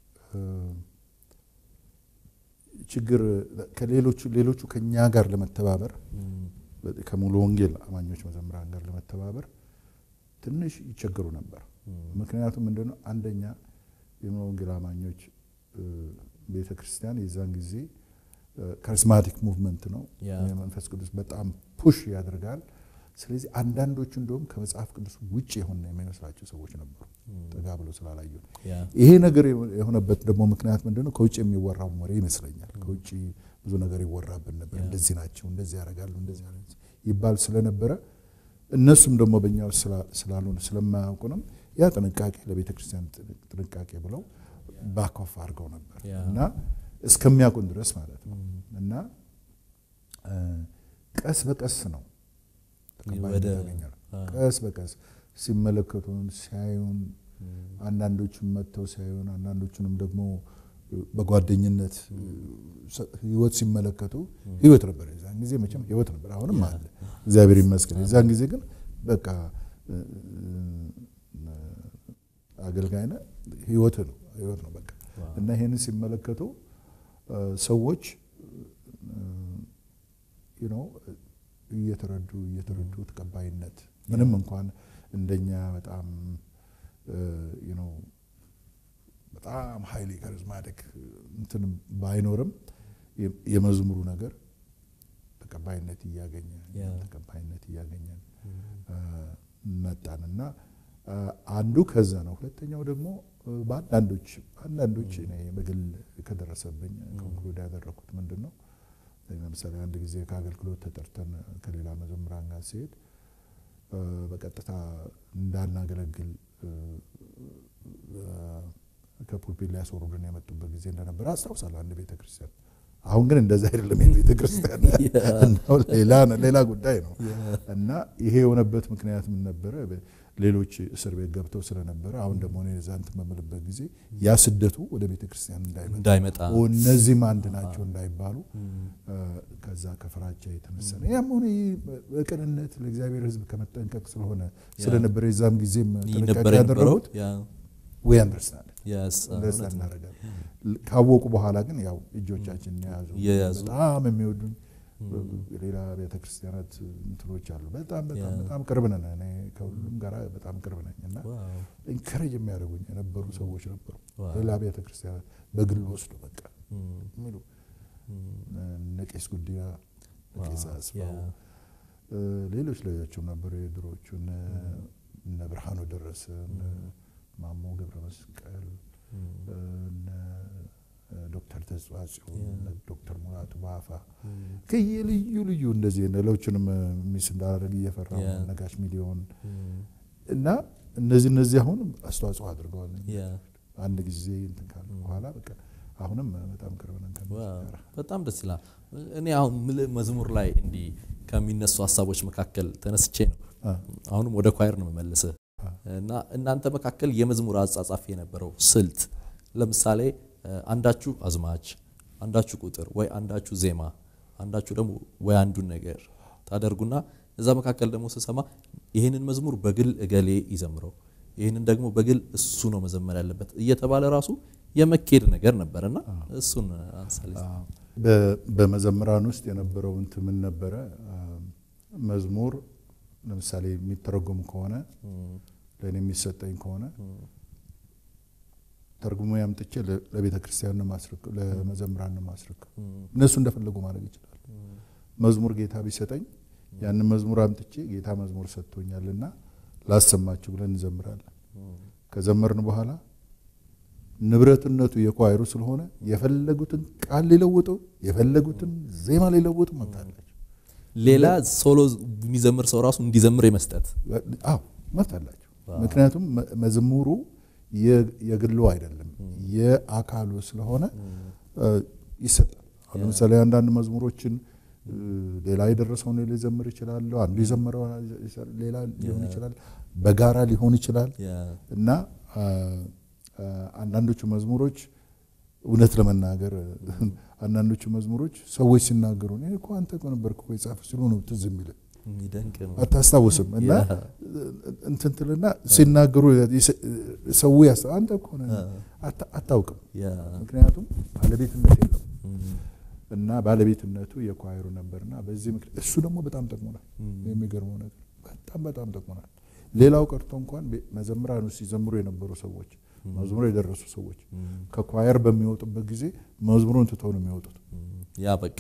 ችግር ከሌሎቹ ሌሎቹ ከኛ ጋር ለመተባበር ከሙሉ ወንጌል አማኞች መዘምራን ጋር ለመተባበር ትንሽ ይቸገሩ ነበር። ምክንያቱም ምንድነው አንደኛ የሙሉ ወንጌል አማኞች ቤተ ክርስቲያን የዛን ጊዜ ካሪስማቲክ ሙቭመንት ነው። የመንፈስ ቅዱስ በጣም ፑሽ ያደርጋል። ስለዚህ አንዳንዶቹ እንደውም ከመጽሐፍ ቅዱስ ውጭ የሆነ የሚመስላቸው ሰዎች ነበሩ፣ ጠጋ ብሎ ስላላዩ። ይሄ ነገር የሆነበት ደግሞ ምክንያት ምንድነው? ከውጭ የሚወራው ወሬ ይመስለኛል። ከውጭ ብዙ ነገር ይወራብን ነበር። እንደዚህ ናቸው፣ እንደዚህ ያደርጋሉ፣ እንደዚህ ይባል ስለነበረ እነሱም ደግሞ በእኛ ውስጥ ስላልሆነ ስለማያውቁንም ያ ጥንቃቄ ለቤተ ክርስቲያን ጥንቃቄ ብለው ባኮፍ አድርገው ነበር እና እስከሚያውቁን ድረስ ማለት ነው። እና ቀስ በቀስ ነው ተቀባይነት ያገኘነው። ቀስ በቀስ ሲመለከቱን ሲያዩን፣ አንዳንዶቹም መጥተው ሲያዩን፣ አንዳንዶቹንም ደግሞ በጓደኝነት ህይወት ሲመለከቱ ህይወት ነበር። የዛን ጊዜ መቼም ህይወት ነበር፣ አሁንም አለ እግዚአብሔር ይመስገን። የዛን ጊዜ ግን በቃ አገልጋይነ ህይወት ነው ህይወት ነው በቃ እና ይሄንን ሲመለከቱ ሰዎች ነው እየተረዱ እየተረዱ ተቀባይነት ምንም እንኳን እንደኛ በጣም ነው በጣም ሀይሊ ካሪዝማቲክ እንትን ባይኖርም የመዝሙሩ ነገር ተቀባይነት እያገኘ ተቀባይነት እያገኘን መጣን እና አንዱ ከዛ ነው። ሁለተኛው ደግሞ በአንዳንዶች አንዳንዶች እኔ በግል ከደረሰብኝ ኮንክሉድ ያደረኩት ምንድን ነው፣ ለምሳሌ አንድ ጊዜ ከአገልግሎት ተጠርተን ከሌላ መዘምራን ጋር ሲሄድ በቀጥታ እንዳናገለግል ከፑልፒት ሊያስወርዱን የመጡበት ጊዜ እንደነበረ አስታውሳለሁ። አንድ ቤተ ክርስቲያን አሁን ግን እንደዛ አይደለም። ቤተ ክርስቲያን ሌላ ጉዳይ ነው እና ይሄ የሆነበት ምክንያት ምን ነበረ? ሌሎች እስር ቤት ገብተው ስለነበረ አሁን ደግሞ እኔ እዛ እንትን በምልበት ጊዜ ያ ስደቱ ወደ ቤተ ክርስቲያን እንዳይመጣ እነዚህም አንድ ናቸው እንዳይባሉ ከዛ ከፍራቻ የተነሳ ነው። ያም ሆነ በቅንነት ለእግዚአብሔር ሕዝብ ከመጠንቀቅ ስለሆነ ስለነበረ የዛም ጊዜም ጥንቃቄ ያደረጉት ወይ አንደርስታንድ አንደርስታንድ እናደርጋለን። ካወቁ በኋላ ግን ያው እጆቻችን የያዙ በጣም የሚወዱኝ ሌላ ቤተክርስቲያናት እንትኖች አሉ። በጣም በጣም በጣም ቅርብ ነን። እኔ ከሁሉም ጋር በጣም ቅርብ ነኝ እና ኢንከሬጅ የሚያደርጉኝ የነበሩ ሰዎች ነበሩ። ሌላ ቤተክርስቲያናት በግል ወስዶ በቃ የሚሉ እነ ቄስ ጉዲያ፣ ቄስ አስፋው፣ ሌሎች ሌሎችም ነበሩ የድሮዎቹ እነ ብርሃኑ ደረሰ፣ ማሞ ገብረ መስቀል፣ ዶክተር ተጽዋጽዮን፣ ዶክተር ሙላቱ ባፋ ከየልዩ ልዩ እንደዚህ ሌሎችንም ሚስ እንዳደረግ እየፈራ ነጋሽ ሚሊዮን እና እነዚህ እነዚህ አሁን አስተዋጽኦ አድርገዋል። አንድ ጊዜ እንትን ካለ በኋላ በቃ አሁንም በጣም ቅርብ ነን። በጣም ደስ ይላል። እኔ አሁን መዝሙር ላይ እንዲህ ከሚነሱ ሀሳቦች መካከል ተነስቼ ነው አሁንም ወደ ኳየር ነው የምመልስህ እና እናንተ መካከል የመዝሙር አጻጻፍ የነበረው ስልት ለምሳሌ አንዳችሁ አዝማች፣ አንዳችሁ ቁጥር ወይ አንዳችሁ ዜማ፣ አንዳችሁ ደግሞ ወይ አንዱን ነገር ታደርጉና እዛ መካከል ደግሞ ስሰማ ይህንን መዝሙር በግል እገሌ ይዘምረው፣ ይህንን ደግሞ በግል እሱ ነው መዘመር ያለበት እየተባለ ራሱ የመኬድ ነገር ነበርና እሱን አንሳሌ። በመዘምራን ውስጥ የነበረው እንትን ምን ነበረ? መዝሙር ለምሳሌ የሚተረጎም ከሆነ ለእኔ የሚሰጠኝ ከሆነ ተርጉሞ ያምጥቼ ለቤተ ክርስቲያን ማስረክብ ለመዘምራን ማስረክብ እነሱ እንደፈለጉ ማድረግ ይችላል። መዝሙር ጌታ ቢሰጠኝ ያንን መዝሙር አምጥቼ ጌታ መዝሙር ሰጥቶኛልና ላሰማችሁ ብለን እንዘምራለን። ከዘመርን በኋላ ንብረትነቱ የኳይሩ ስለሆነ የፈለጉትን ቃል ሊለውጡ የፈለጉትን ዜማ ሊለውጡ መብት አላቸው። ሌላ ሶሎ የሚዘምር ሰው ራሱ እንዲዘምር የመስጠት አዎ መብት አላቸው። ምክንያቱም መዝሙሩ የግሉ አይደለም የአካሉ ስለሆነ ይሰጣል። አሁን ለምሳሌ አንዳንድ መዝሙሮችን ሌላ የደረሰውን ሊዘምር ይችላል። አንዱ የዘመረው ሌላ ሊሆን ይችላል። በጋራ ሊሆን ይችላል እና አንዳንዶቹ መዝሙሮች እውነት ለመናገር አንዳንዶቹ መዝሙሮች ሰዎች ሲናገሩ እኔ እኮ አንተ እኮ ነበርክ እኮ የጻፈ ሲሉ ነው ትዝ የሚልህ አታስታውስም። እና እንትን ትልና ሲናገሩ ሰው ያስ አንተ እኮ አታውቅም። ምክንያቱም ባለቤትነት የለም እና ባለቤትነቱ የኳይሩ ነበርና በዚህ ምክንያት እሱ ደግሞ በጣም ጠቅሞናል። የሚገርመው ነገር በጣም በጣም ጠቅሞናል። ሌላው ቀርቶ እንኳን መዘምራን ውስጥ ሲዘምሩ የነበሩ ሰዎች መዝሙሩ የደረሱ ሰዎች ከኳየር በሚወጡበት ጊዜ መዝሙሩን ትተው ነው የሚወጡት። ያ በቃ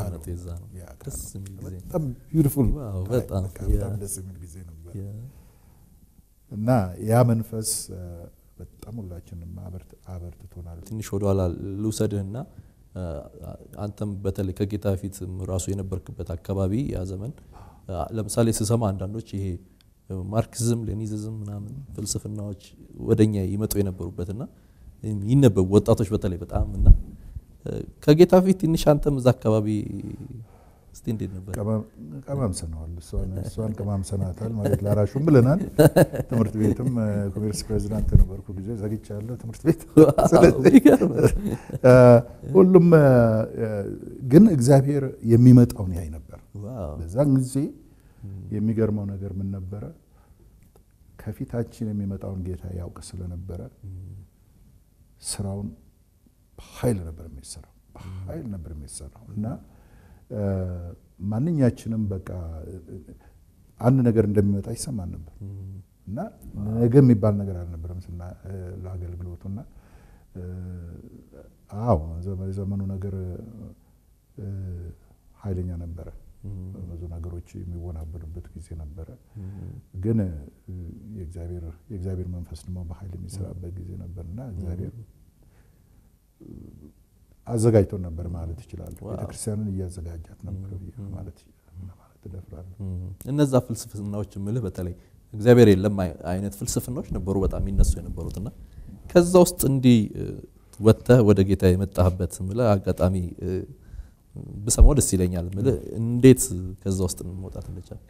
በጣም ቢዩቲፉል በጣም ደስ የሚል ጊዜ ነበር እና ያ መንፈስ በጣም ሁላችንም አበርትቶናል። ትንሽ ወደኋላ ልውሰድህና አንተም በተለይ ከጌታ ፊት ራሱ የነበርክበት አካባቢ ያ ዘመን ለምሳሌ ስሰማ አንዳንዶች ይሄ ማርክሲዝም ሌኒዝም ምናምን ፍልስፍናዎች ወደኛ ይመጡ የነበሩበትና ይነበቡ ወጣቶች በተለይ በጣም እና ከጌታ ፊት ትንሽ አንተም እዛ አካባቢ እስቲ እንዴት ነበር? ቀማምሰነዋል። እሷን ቀማምሰናታል ማለት ላራሹም ብለናል። ትምህርት ቤትም ኮሜርስ ፕሬዚዳንት ነበርኩ ጊዜ ዘግቻለሁ ትምህርት ቤት። ሁሉም ግን እግዚአብሔር የሚመጣውን ያይ ነበር። በዛን ጊዜ የሚገርመው ነገር ምን ነበረ? ከፊታችን የሚመጣውን ጌታ ያውቅ ስለነበረ ስራውን በኃይል ነበር የሚሰራው በኃይል ነበር የሚሰራው እና ማንኛችንም በቃ አንድ ነገር እንደሚመጣ ይሰማን ነበር እና ነገ የሚባል ነገር አልነበረም ስና ለአገልግሎቱና አዎ የዘመኑ ነገር ኃይለኛ ነበረ። ብዙ ነገሮች የሚወናበዱበት ጊዜ ነበረ። ግን የእግዚአብሔር መንፈስ ደግሞ በኃይል የሚሰራበት ጊዜ ነበር እና እግዚአብሔር አዘጋጅቶን ነበር ማለት ይችላል። ቤተክርስቲያንን እያዘጋጃት ነበር ማለት እደፍራለሁ። እነዛ ፍልስፍናዎች ምልህ በተለይ እግዚአብሔር የለም አይነት ፍልስፍናዎች ነበሩ በጣም ይነሱ የነበሩት እና ከዛ ውስጥ እንዲህ ወጥተህ ወደ ጌታ የመጣህበት ምልህ አጋጣሚ ብሰማው ደስ ይለኛል። ምልህ እንዴት ከዛ ውስጥ መውጣት እንደቻልክ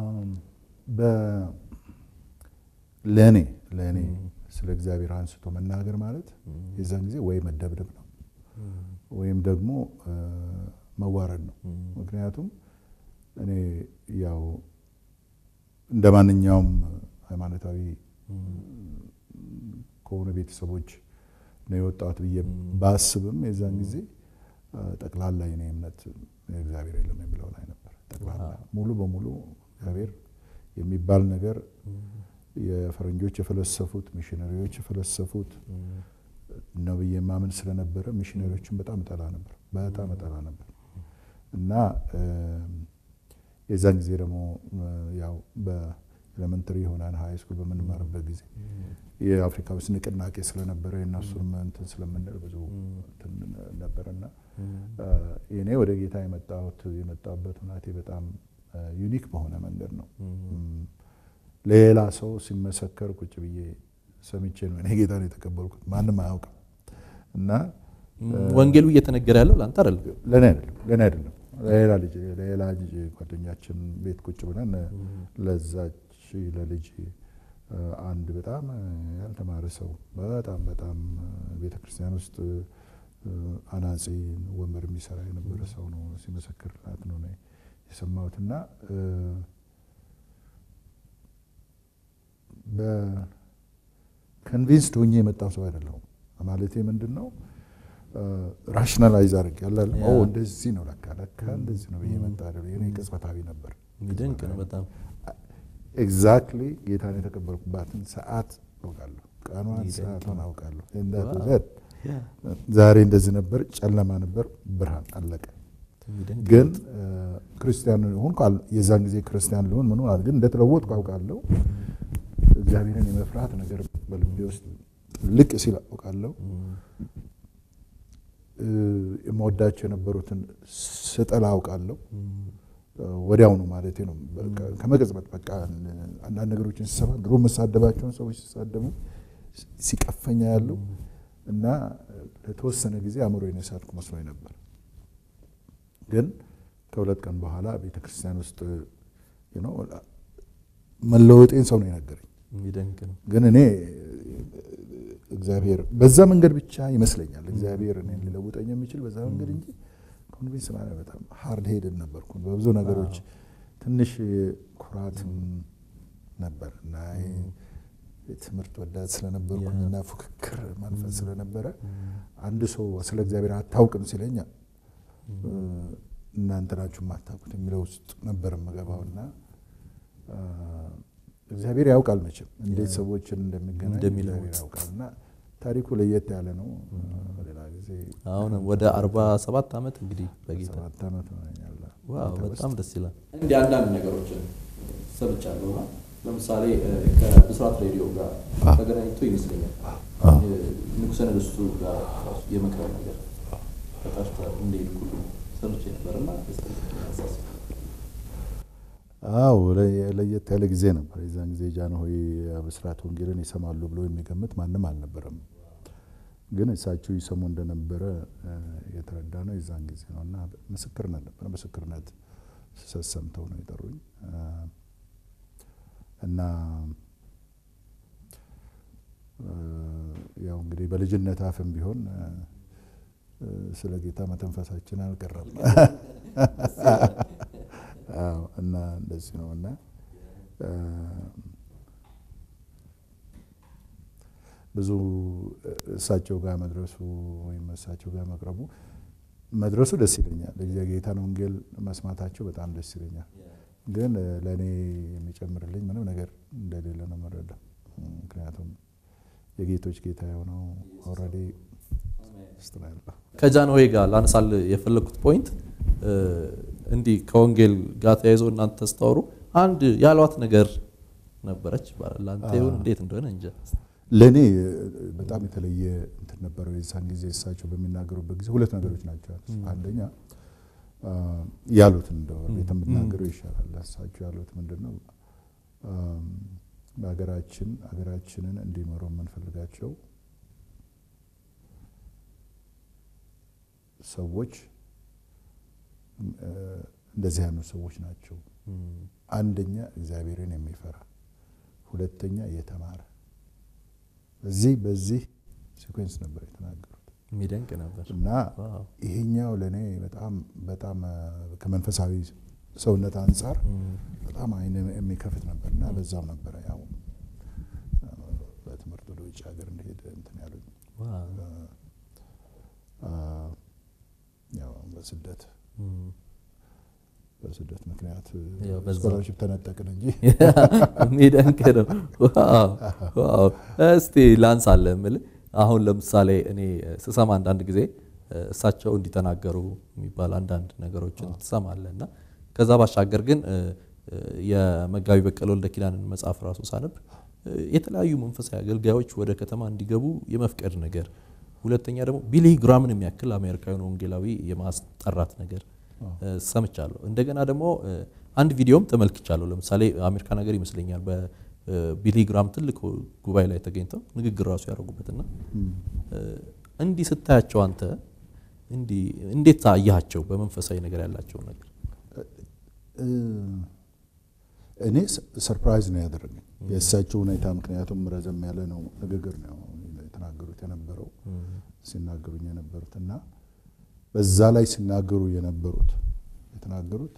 ለእኔ ለእኔ ስለ እግዚአብሔር አንስቶ መናገር ማለት የዛን ጊዜ ወይ መደብደብ ነው ወይም ደግሞ መዋረድ ነው። ምክንያቱም እኔ ያው እንደ ማንኛውም ሃይማኖታዊ ከሆነ ቤተሰቦች ነው የወጣሁት ብዬ ባስብም የዛን ጊዜ ጠቅላላ የኔ እምነት እግዚአብሔር የለም የሚለው ላይ ነበር። ጠቅላላ ሙሉ በሙሉ እግዚአብሔር የሚባል ነገር የፈረንጆች የፈለሰፉት ሚሽነሪዎች የፈለሰፉት ነው ብዬ የማምን ስለነበረ ሚሽነሪዎችን በጣም እጠላ ነበር፣ በጣም እጠላ ነበር እና የዛን ጊዜ ደግሞ ያው በኤሌመንተሪ ሆነን ሀይ ስኩል በምንማርበት ጊዜ የአፍሪካ ውስጥ ንቅናቄ ስለነበረ የእነሱንም እንትን ስለምንል ብዙ እንትን ነበረና እኔ ወደ ጌታ የመጣሁት የመጣሁበት ሁናቴ በጣም ዩኒክ በሆነ መንገድ ነው። ሌላ ሰው ሲመሰከር ቁጭ ብዬ ሰምቼ ነው እኔ ጌታን የተቀበልኩት። ማንም አያውቅም እና ወንጌሉ እየተነገረ ያለው ለአንተ አይደለም፣ ለእኔ አይደለም ለእኔ አይደለም ሌላ ልጅ ሌላ ልጅ ጓደኛችን ቤት ቁጭ ብለን ለዛች ለልጅ አንድ በጣም ያልተማረ ሰው በጣም በጣም ቤተ ክርስቲያን ውስጥ አናጺ ወንበር የሚሰራ የነበረ ሰው ነው ሲመሰክርላት ነው የሰማሁትና በከንቪንስድ ሆኜ የመጣው ሰው አይደለሁም። ማለቴ ምንድን ነው ራሽናላይዝ አድርግ ያለ እንደዚህ ነው ለካ ለካ እንደዚህ ነው ብዬ መጣ እኔ ቅጽበታዊ ነበር። ድንቅ ነው በጣም ኤግዛክትሊ ጌታን የተቀበልኩባትን ሰዓት አውቃለሁ፣ ቀኗን ሰዓቷን አውቃለሁ። ዛሬ እንደዚህ ነበር፣ ጨለማ ነበር፣ ብርሃን አለቀ። ግን ክርስቲያን ሆን የዛን ጊዜ ክርስቲያን ሊሆን ምን ግን እንደተለወጥኩ አውቃለሁ። እግዚአብሔርን የመፍራት ነገር በልቤ ውስጥ ልቅ ሲል አውቃለሁ። የምወዳቸው የነበሩትን ስጠላ አውቃለሁ። ወዲያውኑ ማለት ነው። ከመቅጽበት በቃ አንዳንድ ነገሮችን ሲሰማ ድሮ የምሳደባቸውን ሰዎች ሲሳደቡ ሲቀፈኛ ያለው እና ለተወሰነ ጊዜ አእምሮ የነሳትኩ መስሎኝ ነበር። ግን ከሁለት ቀን በኋላ ቤተ ክርስቲያን ውስጥ መለወጤን ሰው ነው የነገረኝ። ግን እኔ እግዚአብሔር በዛ መንገድ ብቻ ይመስለኛል እግዚአብሔር እኔን ሊለውጠኝ የሚችል በዛ መንገድ እንጂ ኮንቪንስ ማለት በጣም ሀርድ ሄድን ነበርኩ። በብዙ ነገሮች ትንሽ ኩራትም ነበር እና ትምህርት ወዳድ ስለነበርኩኝ እና ፉክክር መንፈስ ስለነበረ አንድ ሰው ስለ እግዚአብሔር አታውቅም ሲለኝ እናንተ ናችሁ የማታውቁት የሚለው ውስጥ ነበር የምገባው እና እግዚአብሔር ያውቃል መቼም እንዴት ሰዎችን እንደሚገናኝ እግዚአብሔር ያውቃል እና ታሪኩ ለየት ያለ ነው። ሌላ ጊዜ አሁን ወደ አርባ ሰባት ዓመት እንግዲህ በጌታ ሰባት ዓመት ሆነኛል። ዋው በጣም ደስ ይላል። እንዲህ አንዳንድ ነገሮችን ሰምቻለሁ እና ለምሳሌ ከብስራት ሬዲዮ ጋር ተገናኝቶ ይመስለኛል ንጉሠ ነገሥቱ ጋር የመቅረብ ነገር ተጠርተህ እንደሄድ ሁሉ ሰምቼ ነበር እና አዎ ለየት ያለ ጊዜ ነበር። የዛን ጊዜ ጃንሆይ ብስራት ወንጌልን ይሰማሉ ብሎ የሚገምት ማንም አልነበረም። ግን እሳቸው ይሰሙ እንደነበረ የተረዳ ነው የዛን ጊዜ ነው እና ምስክርነት ነበር። ምስክርነት ሰምተው ነው የጠሩኝ እና ያው እንግዲህ በልጅነት አፍም ቢሆን ስለ ጌታ መተንፈሳችን አልቀረም እና እንደዚህ ነው እና ብዙ እሳቸው ጋር መድረሱ ወይም እሳቸው ጋር መቅረቡ መድረሱ ደስ ይለኛል። የጌታን ወንጌል መስማታቸው በጣም ደስ ይለኛል። ግን ለእኔ የሚጨምርልኝ ምንም ነገር እንደሌለ ነው የምረዳው። ምክንያቱም የጌቶች ጌታ የሆነው ኦልሬዲ ከጃንሆይ ጋር ላነሳል የፈለግኩት ፖይንት እንዲህ ከወንጌል ጋር ተያይዞ እናንተ ስታወሩ አንድ ያሏት ነገር ነበረች ይባላል። ለአንተ ይሁን እንዴት እንደሆነ እንጃ። ለእኔ በጣም የተለየ እንትን ነበረው። የዛን ጊዜ እሳቸው በሚናገሩበት ጊዜ ሁለት ነገሮች ናቸው ያሉት። አንደኛ ያሉት እንደው ቤት የምናገረው ይሻላል። እሳቸው ያሉት ምንድን ነው? በሀገራችን ሀገራችንን እንዲመሩ የምንፈልጋቸው ሰዎች እንደዚህ ያሉ ሰዎች ናቸው። አንደኛ እግዚአብሔርን የሚፈራ ሁለተኛ የተማረ በዚህ በዚህ ሲኮንስ ነበር የተናገሩት። የሚደንቅ ነበር እና ይሄኛው ለእኔ በጣም በጣም ከመንፈሳዊ ሰውነት አንጻር በጣም አይን የሚከፍት ነበር እና በዛም ነበረ ያው በትምህርት ወደ ውጭ ሀገር እንደሄደ እንትን ያሉኝ ያው በስደት በስደት ምክንያት ያው በዛው። ስኮላርሽፕ ተነጠቅን እንጂ የሚደንቅ ነው። ዋው ዋው። እስቲ ላንሳለ የምልህ አሁን ለምሳሌ እኔ ስሰማ አንዳንድ ጊዜ እሳቸው እንዲተናገሩ የሚባል አንዳንድ ነገሮችን ትሰማለህ እና ከዛ ባሻገር ግን እ፣ እ፣ የመጋቢ በቀለ ወልደ ኪዳንን መጽሐፍ ራሱ ሳነብ እ፣ የተለያዩ መንፈሳዊ አገልጋዮች ወደ ከተማ እንዲገቡ የመፍቀድ ነገር፣ ሁለተኛ ደግሞ ቢሊ ግራምን የሚያክል አሜሪካዊን ወንጌላዊ የማስጠራት ነገር እ፣ ሰምቻለሁ። እንደገና ደግሞ እ፣ አንድ ቪዲዮም ተመልክቻለሁ። ለምሳሌ አሜሪካ ነገር ይመስለኛል በቢሊ ግራም ትልቅ ጉባኤ ላይ ተገኝተው ንግግር ራሱ ያደረጉበትና እ፣ እንዲህ ስታያቸው አንተ እንዲህ እንዴት አያቸው? በመንፈሳዊ ነገር ያላቸው ነገር እ፣ እኔ ሰርፕራይዝ ነው ያደረገኝ የእሳቸው ሁኔታ። ምክንያቱም ረዘም ያለ ነው ንግግር ነው የተናገሩት የነበረው ሲናገሩኝ የነበሩት እና በዛ ላይ ሲናገሩ የነበሩት የተናገሩት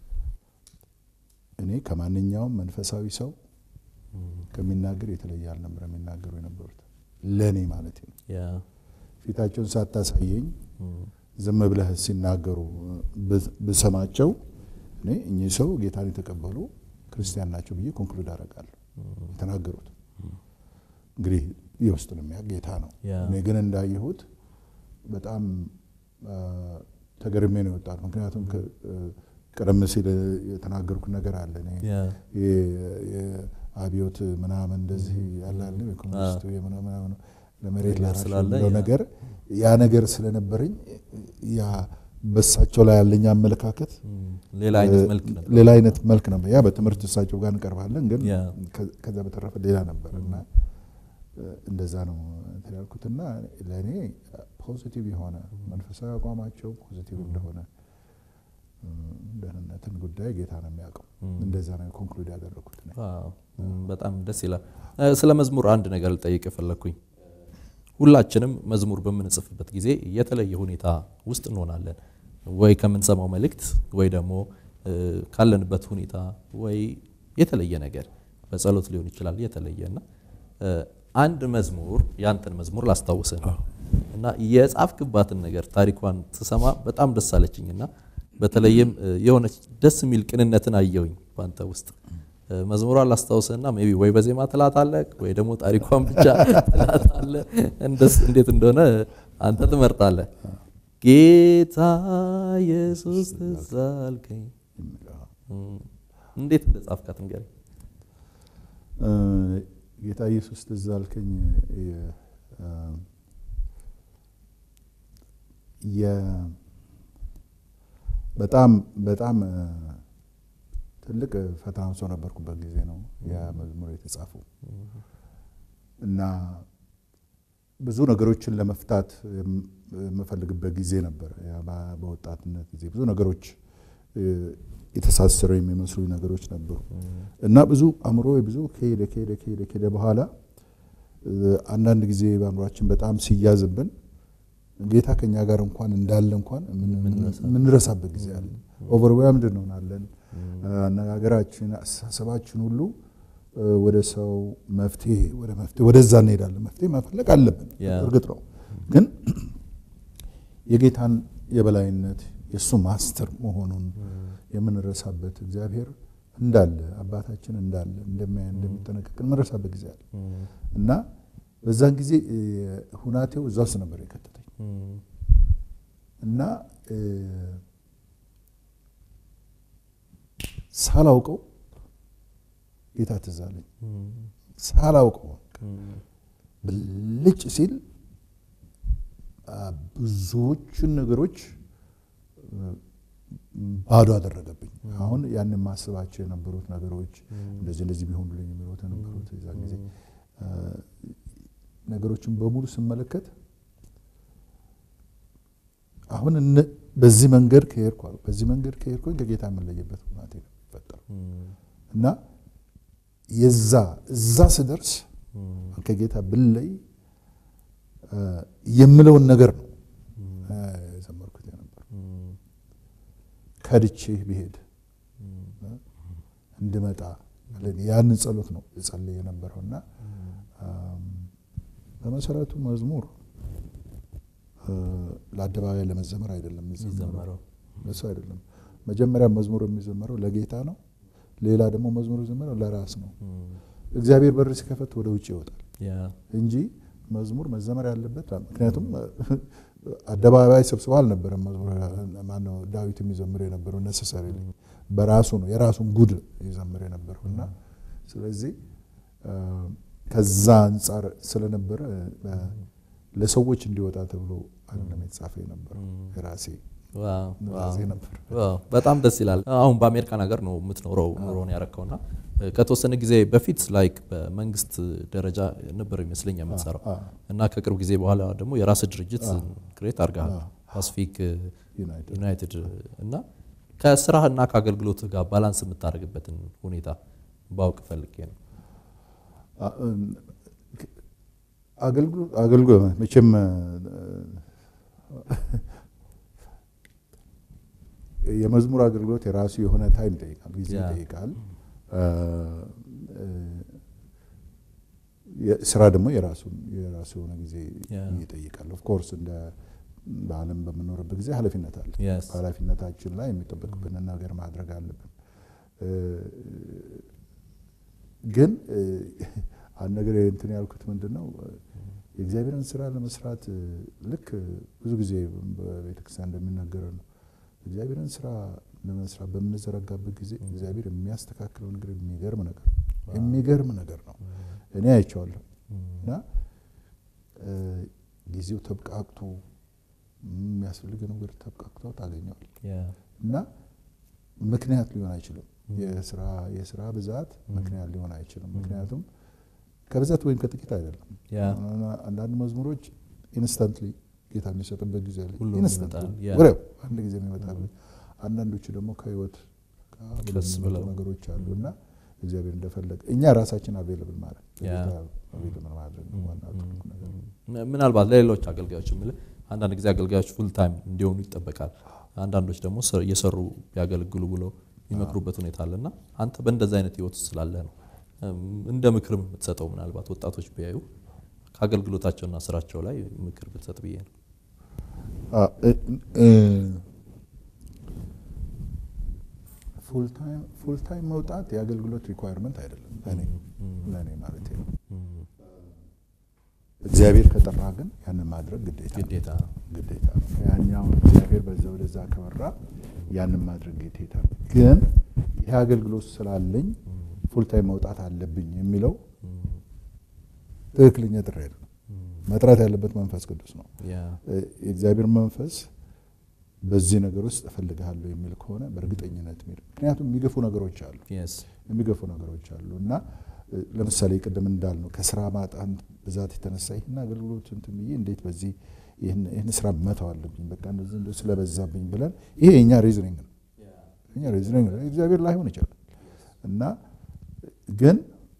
እኔ ከማንኛውም መንፈሳዊ ሰው ከሚናገር የተለየ አልነበረ የሚናገሩ የነበሩት ለእኔ ማለት ነው። ያ ፊታቸውን ሳታሳየኝ ዝም ብለህ ሲናገሩ ብ- ብሰማቸው እኔ እኚህ ሰው ጌታን የተቀበሉ ክርስቲያን ናቸው ብዬ ኮንክሉድ አደርጋለሁ። የተናገሩት እንግዲህ የውስጡን የሚያውቅ ጌታ ነው። ያ። እኔ ግን እንዳየሁት በጣም አ፣ ተገርሜ ነው የወጣት። ምክንያቱም ከ- እ፣ ቀደም ሲል የተናገርኩት ነገር አለ እኔ ያ የ- የአብዮት ምናምን እንደዚህ ያላለ የኮሚኒስቱ የምናምን ምናምን ለመሬት ነገር ላራሽ ስላለ የሚለው ያ። ነገር ያ ነገር ስለነበረኝ ያ በሳቸው ላይ ያለኝ አመለካከት እም፣ ሌላ አይነት መልክ ነበር። ሌላ አይነት መልክ ነበር። ያ በትምህርት እሳቸው ጋር እንቀርባለን፣ ግን ያ። ከ- ከዛ በተረፈ ሌላ ነበር እና እ፣ እንደዛ ነው እንትን ያልኩትና ለእኔ ፖዚቲቭ የሆነ መንፈሳዊ አቋማቸው ፖዚቲቭ እንደሆነ እ፣ ደህንነትን ጉዳይ ጌታ ነው የሚያውቀው። እንደዛ ነው ኮንክሉድ ያደረኩት እኔ። ዋው፣ እም፣ በጣም ደስ ይላል። እ፣ ስለ መዝሙር አንድ ነገር ልጠይቅ የፈለግኩኝ ሁላችንም መዝሙር በምንጽፍበት ጊዜ የተለየ ሁኔታ ውስጥ እንሆናለን። ወይ ከምንሰማው መልእክት ወይ ደግሞ እ፣ ካለንበት ሁኔታ ወይ የተለየ ነገር በጸሎት ሊሆን ይችላል የተለየ እና እ፣ አንድ መዝሙር ያንተን መዝሙር ላስታውስህ ነው እና የጻፍክባትን ነገር ታሪኳን ስሰማ በጣም ደስ አለችኝና በተለይም እ፣ የሆነች ደስ የሚል ቅንነትን አየውኝ በአንተ ውስጥ እ፣ መዝሙሯን ላስታውስህና ሜይ ቢ ወይ በዜማ ትላታለህ ወይ ደግሞ ታሪኳን ብቻ ትላታለህ። እንደስ- እንዴት እንደሆነ አንተ ትመርጣለህ። ጌታ ኢየሱስ ትዝ አልከኝ። እም፣ እንዴት እንደጻፍካት ንገረኝ። እ፣ ጌታ ኢየሱስ ትዝ አልከኝ የ- እ፣ የ- በጣም በጣም እ፣ ትልቅ ፈተና ውስጥ ነበርኩበት ጊዜ ነው ያ መዝሙር የተጻፈው እና ብዙ ነገሮችን ለመፍታት የም- የምፈልግበት ጊዜ ነበር። ያ በ- በወጣትነት ጊዜ ብዙ ነገሮች እ፣ የተሳሰሩ የሚመስሉ ነገሮች ነበሩ እና ብዙ አእምሮ ብዙ ከሄደ ከሄደ ከሄደ ከሄደ በኋላ እ፣ አንዳንድ ጊዜ በአእምሯችን በጣም ሲያዝብን ጌታ ከኛ ጋር እንኳን እንዳለ እንኳን የምንረሳበት ጊዜ አለ። ኦቨርዌልምድ እንሆናለን። አነጋገራችን፣ አስተሳሰባችን ሁሉ እ፣ ወደ ሰው መፍትሄ ወደ መፍትሄ ወደዛ እንሄዳለን። መፍትሄ መፈለግ አለብን፣ ያ። እርግጥ ነው። ግን የጌታን የበላይነት የእሱ ማስተር መሆኑን የምንረሳበት እግዚአብሔር እንዳለ አባታችን እንዳለ እንደሚያይ እንደሚጠነቀቅ የምንረሳበት ጊዜ አለ እና በዛን ጊዜ እ፣ ሁናቴው እዛ ውስጥ ነበር የከተተኝ እና እ፣ ሳላውቀው ጌታ ትዝ አለኝ። ሳላውቀው ብልጭ ሲል አ፣ ብዙዎቹን ነገሮች እ፣ ባዶ አደረገብኝ። አሁን ያን የማስባቸው የነበሩት ነገሮች እንደዚህ እንደዚህ ቢሆኑልኝ የሚሉት የነበሩት የዛን ጊዜ እ፣ ነገሮችን በሙሉ ስመለከት አሁን እነ- በዚህ መንገድ ከሄድኩ አልኩ፣ በዚህ መንገድ ከሄድኩኝ ከጌታ የምንለይበት ሁናቴ ነው የሚፈጠረው እና የዛ እዛ ስደርስ ከጌታ ብለይ እ፣ የምለውን ነገር ነው እ፣ የዘመርኩት የነበር ከድቼህ ብሄድ እ፣ እንድመጣ ያንን ጸሎት ነው የጸለይ የነበረው እና እም፣ በመሰረቱ መዝሙር እ፣ ለአደባባይ ለመዘመር አይደለም የሚዘመረው የሚዘመረው ለሱ አይደለም። መጀመሪያ መዝሙር የሚዘመረው ለጌታ ነው። ሌላ ደግሞ መዝሙር የሚዘመረው ለራስ ነው። እግዚአብሔር በር ሲከፈት ወደ ውጭ ይወጣል እንጂ መዝሙር መዘመር ያለበት ምክንያቱም አደባባይ ስብስባ አልነበረም። መዝሙር ማነው ዳዊት የሚዘምር የነበረው ነሰሰሪ በራሱ ነው የራሱን ጉድ ይዘምር የነበረው እና ስለዚህ ከዛ አንጻር ስለነበረ ለሰዎች እንዲወጣ ተብሎ አይደለም የተጻፈ የነበረው የራሴ ነበር። በጣም ደስ ይላል። አሁን በአሜሪካን ሀገር ነው የምትኖረው ኑሮን ያረከውና ከተወሰነ ጊዜ በፊት ላይክ በመንግስት ደረጃ ነበር ይመስለኝ የምትሰራው እና ከቅርብ ጊዜ በኋላ ደግሞ የራስ ድርጅት ክሬት አድርገሃል ፓሲፊክ ዩናይትድ እና ከስራህ እና ከአገልግሎት ጋር ባላንስ የምታደርግበትን ሁኔታ ባውቅ ፈልጌ ነው። አገልግሎት መቼም የመዝሙር አገልግሎት የራሱ የሆነ ታይም ይጠይቃል፣ ጊዜ ይጠይቃል። ስራ ደግሞ የራሱ የራሱ የሆነ ጊዜ ይጠይቃል። ኦፍኮርስ እንደ በዓለም በምኖርበት ጊዜ ኃላፊነት አለ። በኃላፊነታችን ላይ የሚጠበቅብንን ነገር ማድረግ አለብን። ግን አንድ ነገር እንትን ያልኩት ምንድን ነው የእግዚአብሔርን ስራ ለመስራት ልክ ብዙ ጊዜ በቤተክርስቲያን እንደሚናገረው ነው እግዚአብሔርን ስራ ለመስራት በምንዘረጋበት ጊዜ እግዚአብሔር የሚያስተካክለው ነገር የሚገርም ነገር የሚገርም ነገር ነው። እኔ አይቼዋለሁ እና ጊዜው ተብቃቅቶ የሚያስፈልግ ነገር ተብቃቅቶ ታገኘዋል እና ምክንያት ሊሆን አይችልም። የስራ የስራ ብዛት ምክንያት ሊሆን አይችልም። ምክንያቱም ከብዛት ወይም ከጥቂት አይደለም። አንዳንድ መዝሙሮች ኢንስታንትሊ ጌታ የሚሰጥበት ጊዜ አለ። ወዲያው አንድ ጊዜ የሚመጣበት፣ አንዳንዶቹ ደግሞ ከህይወት ነገሮች አሉ እና እግዚአብሔር እንደፈለገ እኛ ራሳችን አቬለብል ማለት አቬለብል ማድረግ ምናልባት ለሌሎች አገልጋዮች የምልህ አንዳንድ ጊዜ አገልጋዮች ፉል ታይም እንዲሆኑ ይጠበቃል። አንዳንዶች ደግሞ እየሰሩ ቢያገለግሉ ብለው የሚመክሩበት ሁኔታ አለና አንተ በእንደዚ አይነት ህይወት ስላለ ነው እንደ ምክርም የምትሰጠው ምናልባት ወጣቶች ቢያዩ ከአገልግሎታቸውና ስራቸው ላይ ምክር ብትሰጥ ብዬ ነው። ፉል ታይም መውጣት የአገልግሎት ሪኳየርመንት አይደለም ለእኔ ማለት ነው። እግዚአብሔር ከጠራ ግን ያንን ማድረግ ግዴታ ግዴታ ነው። ያኛውን እግዚአብሔር በዛ ወደዛ ከመራ ያንን ማድረግ ግዴታ ነው። ግን ይህ አገልግሎት ስላለኝ ፉል ታይም መውጣት አለብኝ የሚለው ትክክለኛ ጥሪ አይደለም። መጥራት ያለበት መንፈስ ቅዱስ ነው። የእግዚአብሔር መንፈስ በዚህ ነገር ውስጥ እፈልግሃለሁ የሚል ከሆነ በእርግጠኝነት የሚል ምክንያቱም የሚገፉ ነገሮች አሉ የሚገፉ ነገሮች አሉ እና ለምሳሌ ቅድም እንዳልነው ከስራ ማጣት ብዛት የተነሳ ይህን አገልግሎት እንትን ብዬ እንዴት በዚህ ይህን ስራ መተው አለብኝ በቃ እንደዚህ ስለበዛብኝ ብለን ይሄ የእኛ ሪዝኒንግ ነው። እኛ ሪዝኒንግ ነው። እግዚአብሔር ላይሆን ይችላል እና ግን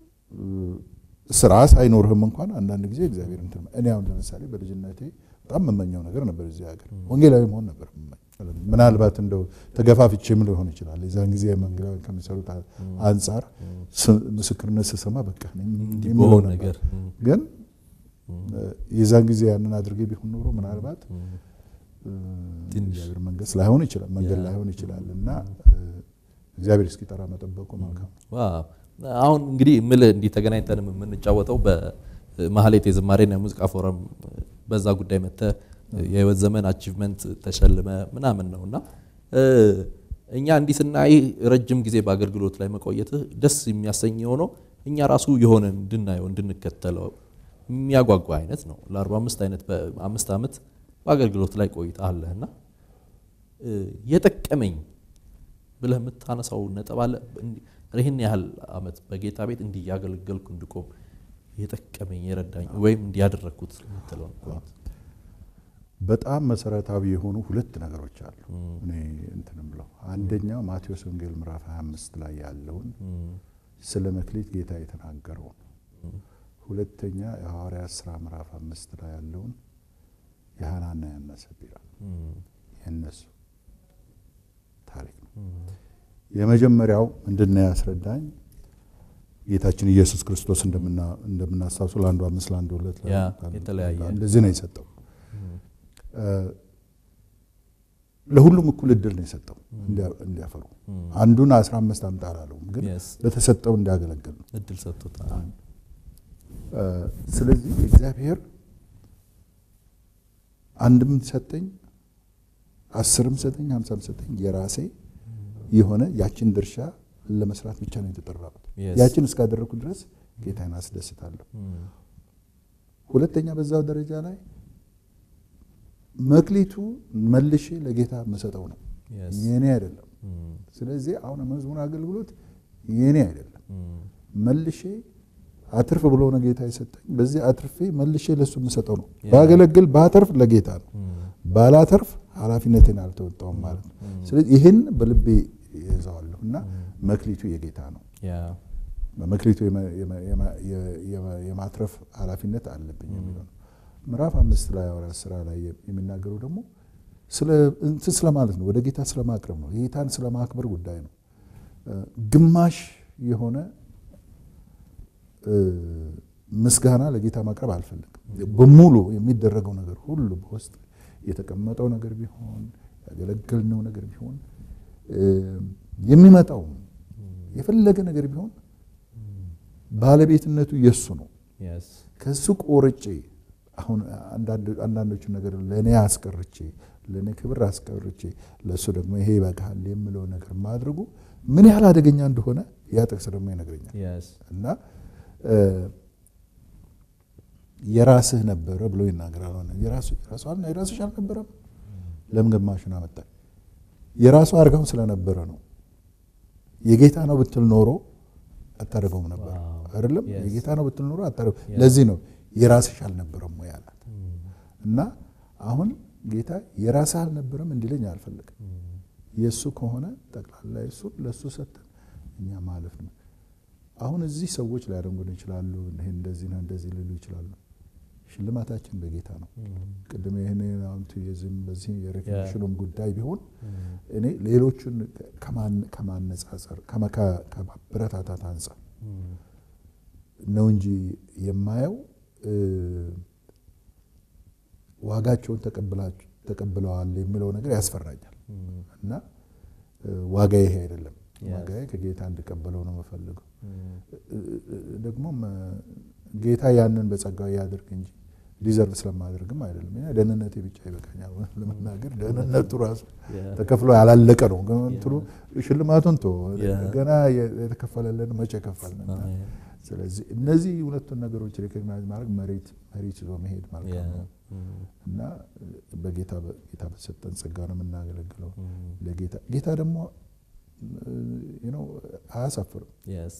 ስራ ሳይኖርህም እንኳን አንዳንድ ጊዜ እግዚአብሔር እንትን እኔ አሁን ለምሳሌ በልጅነቴ በጣም የምመኘው ነገር ነበር እዚህ ሀገር ወንጌላዊ መሆን ነበር ምናልባት እንደው ተገፋፍቼም ሊሆን ይችላል። የዛን ጊዜ መንገላዊ ከሚሰሩት አንጻር ምስክርነት ስሰማ በቃ የሚለው ነገር ግን የዛን ጊዜ ያንን አድርጌ ቢሆን ኖሮ ምናልባት እግዚአብሔር መንገስ ላይሆን ይችላል መንገድ ላይሆን ይችላል እና እግዚአብሔር እስኪጠራ መጠበቁ መልካም አሁን እንግዲህ ምልህ እንዲህ ተገናኝተንም የምንጫወተው በማህሌት የዝማሬና የሙዚቃ ፎረም በዛ ጉዳይ መጥተህ የህይወት ዘመን አቺቭመንት ተሸልመ ምናምን ነው እና እኛ እንዲህ ስናይ ረጅም ጊዜ በአገልግሎት ላይ መቆየትህ ደስ የሚያሰኝ የሆነው እኛ ራሱ የሆነ እንድናየው እንድንከተለው የሚያጓጓ አይነት ነው። ለ45 አይነት በአምስት ዓመት በአገልግሎት ላይ ቆይታ አለህ እና የጠቀመኝ ብለህ የምታነሳው ነጥብ አለ? ይህን ያህል ዓመት በጌታ ቤት እንዲህ እያገለገልኩ እንድቆም የጠቀመኝ የረዳኝ ወይም እንዲያደረግኩት የምትለው በጣም መሰረታዊ የሆኑ ሁለት ነገሮች አሉ። እኔ እንትን ብለው አንደኛው ማቴዎስ ወንጌል ምዕራፍ 25 ላይ ያለውን ስለ መክሊት ጌታ የተናገረውን፣ ሁለተኛ የሐዋርያት ስራ ምዕራፍ አምስት ላይ ያለውን የሐናና ያና ሰጲራ የእነሱ ታሪክ ነው። የመጀመሪያው ምንድን ነው ያስረዳኝ ጌታችን ኢየሱስ ክርስቶስ እንደምናስታውሱ ለአንዱ አምስት ለአንዱ ሁለት እንደዚህ ነው የሰጠው። ለሁሉም እኩል እድል ነው የሰጠው እንዲያፈሩ። አንዱን አስራ አምስት አምጣ አላለውም፣ ግን በተሰጠው እንዲያገለግል ነው እድል ሰጥቶታል። ስለዚህ እግዚአብሔር አንድም ሰጠኝ አስርም ሰጠኝ ሀምሳም ሰጠኝ የራሴ የሆነ ያችን ድርሻ ለመስራት ብቻ ነው የተጠራሁት። ያችን እስካደረግኩ ድረስ ጌታን አስደስታለሁ። ሁለተኛ በዛው ደረጃ ላይ መክሊቱ መልሼ ለጌታ የምሰጠው ነው፣ የኔ አይደለም። ስለዚህ አሁን መዝሙር አገልግሎት የኔ አይደለም፣ መልሼ አትርፍ ብሎ ነው ጌታ የሰጠኝ። በዚህ አትርፌ መልሼ ለሱ የምሰጠው ነው። ባገለግል ባተርፍ ለጌታ ነው፣ ባላተርፍ ኃላፊነትን አልተወጣውም ማለት ነው። ስለዚህ ይህን በልቤ ይዘዋለሁ እና መክሊቱ የጌታ ነው። በመክሊቱ የማትረፍ ኃላፊነት አለብኝ የሚለው ነው። ምዕራፍ አምስት ላይ ሐዋርያት ሥራ ላይ የሚናገረው ደግሞ እንትን ስለማለት ነው፣ ወደ ጌታ ስለማቅረብ ነው። ጌታን ስለማክበር ጉዳይ ነው። ግማሽ የሆነ ምስጋና ለጌታ ማቅረብ አልፈልግም። በሙሉ የሚደረገው ነገር ሁሉ በውስጥ የተቀመጠው ነገር ቢሆን ያገለገልነው ነገር ቢሆን የሚመጣው የፈለገ ነገር ቢሆን ባለቤትነቱ የሱ ነው። ከሱ ቆርጬ አሁን አንዳንዶቹ ነገር ለእኔ አስቀርቼ ለእኔ ክብር አስቀርቼ ለእሱ ደግሞ ይሄ ይበቃል የምለው ነገር ማድረጉ ምን ያህል አደገኛ እንደሆነ ያ ጥቅስ ደግሞ ይነግረኛል እና የራስህ ነበረ ብሎ ይናገራል። የራስሽ አልነበረም። ለምን ግማሹን አመጣ? የራሱ አድርገው ስለነበረ ነው። የጌታ ነው ብትል ኖሮ አታደርገውም ነበር አይደለም። የጌታ ነው ብትል ኖሮ አታደርገው። ለዚህ ነው የራስሽ አልነበረም ወይ አላት እና አሁን ጌታ የራስህ አልነበረም እንዲለኝ አልፈልግም። የእሱ ከሆነ ጠቅላላ የሱ ለእሱ ሰጠን እኛ ማለፍ ነው። አሁን እዚህ ሰዎች ሊያደንጉን ይችላሉ። ይሄ እንደዚህ ነው እንደዚህ ሊሉ ይችላሉ። ሽልማታችን በጌታ ነው። ቅድም ይህን ቱሪዝም በዚህ የሬኮግኒሽኑም ጉዳይ ቢሆን እኔ ሌሎቹን ከማነጻጸር ከማበረታታት አንጻር ነው እንጂ የማየው ዋጋቸውን ተቀብለዋል የሚለው ነገር ያስፈራኛል እና ዋጋ ይሄ አይደለም። ዋጋዬ ከጌታ እንድቀበለው ነው የምፈልገው። ደግሞም ጌታ ያንን በጸጋው ያድርግ እንጂ ዲዘርቭ ስለማደርግም አይደለም። ደህንነቴ ብቻ ይበቃኛል ለመናገር። ደህንነቱ ራሱ ተከፍሎ ያላለቀ ነው። እንትኑ ሽልማቱን ቶ ገና የተከፈለልን መቼ ከፈልን? ስለዚህ እነዚህ ሁለቱን ነገሮች ሪኮግናይዝ ማድረግ መሬት መሬት ይዞ መሄድ ማለት ነው እና በጌታ ጌታ በሰጠን ጸጋ ነው የምናገለግለው ለጌታ ጌታ ደግሞ አያሳፍርም።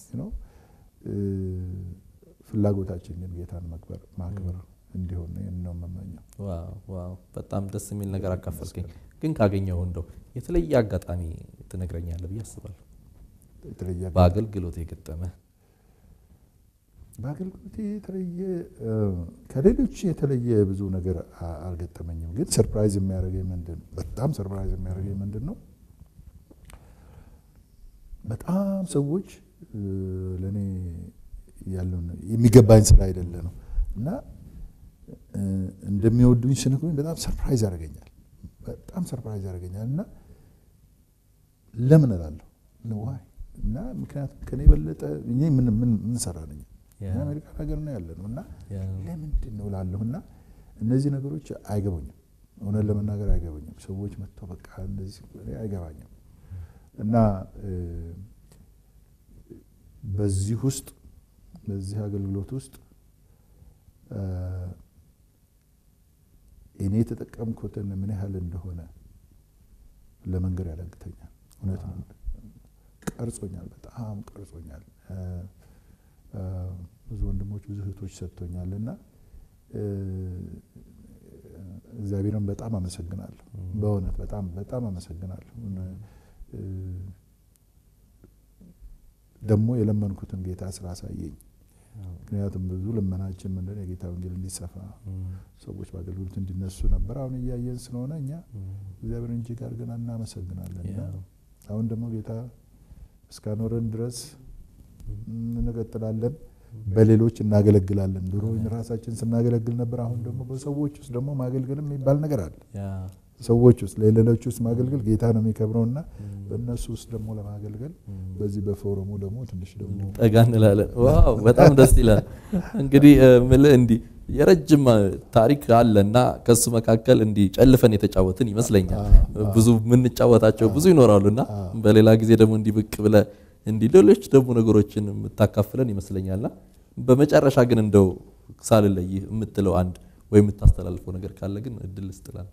ፍላጎታችን ግን ጌታን መክበር ማክበር እንዲሆን ነው የምመኘው። ዋው በጣም ደስ የሚል ነገር አካፈልከኝ። ግን ካገኘው እንደው የተለየ አጋጣሚ ትነግረኛለህ ብዬ አስባለሁ። በአገልግሎት የገጠመ በአገልግሎት የተለየ ከሌሎች የተለየ ብዙ ነገር አልገጠመኝም። ግን ሰርፕራይዝ የሚያደርገኝ ምንድን በጣም ሰርፕራይዝ የሚያደርገኝ ምንድን ነው በጣም ሰዎች ለእኔ ያለውን የሚገባኝ ስራ አይደለ ነው እና እንደሚወዱኝ ስነግሩኝ በጣም ሰርፕራይዝ ያደርገኛል። በጣም ሰርፕራይዝ ያደርገኛል እና ለምን እላለሁ ዋይ እና ምክንያቱም ከኔ የበለጠ እኔ ምን ምን ሰራ ነኝ አሜሪካ ሀገር ነው ያለ ነው እና ለምንድን ነው እላለሁ እና እነዚህ ነገሮች አይገቡኝም። እውነት ለመናገር አይገቡኝም። ሰዎች መጥተው በቃ እንደዚህ አይገባኝም። እና በዚህ ውስጥ በዚህ አገልግሎት ውስጥ እኔ የተጠቀምኩትን ምን ያህል እንደሆነ ለመንገር ያዳግተኛል። እውነት ነው። ቀርጾኛል፣ በጣም ቀርጾኛል። ብዙ ወንድሞች ብዙ እህቶች ሰጥቶኛል እና እግዚአብሔርን በጣም አመሰግናለሁ። በእውነት በጣም በጣም አመሰግናለሁ። ደግሞ የለመንኩትን ጌታ ስላሳየኝ ምክንያቱም ብዙ ልመናችን ምንድን የጌታ ወንጌል እንዲሰፋ ሰዎች በአገልግሎት እንዲነሱ ነበር። አሁን እያየን ስለሆነ እኛ እግዚአብሔር እንጂ ጋር ግን እናመሰግናለን። አሁን ደግሞ ጌታ እስካኖረን ድረስ እንቀጥላለን፣ በሌሎች እናገለግላለን። ድሮ ራሳችን ስናገለግል ነበር። አሁን ደግሞ በሰዎች ውስጥ ደግሞ ማገልገልም የሚባል ነገር አለ። ሰዎች ውስጥ ለሌሎች ውስጥ ማገልገል ጌታ ነው የሚከብረውና በእነሱ ውስጥ ደግሞ ለማገልገል በዚህ በፎረሙ ደግሞ ትንሽ ደግሞ ጠጋ እንላለን። ዋው በጣም ደስ ይላል። እንግዲህ ምልህ እንዲህ የረጅም ታሪክ አለ እና ከሱ መካከል እንዲህ ጨልፈን የተጫወትን ይመስለኛል። ብዙ የምንጫወታቸው ብዙ ይኖራሉ እና በሌላ ጊዜ ደግሞ እንዲህ ብቅ ብለህ እንዲህ ሌሎች ደግሞ ነገሮችን የምታካፍለን ይመስለኛልና በመጨረሻ ግን እንደው ሳልለይ የምትለው አንድ ወይ የምታስተላልፈው ነገር ካለ ግን እድል ስጥል አንተ።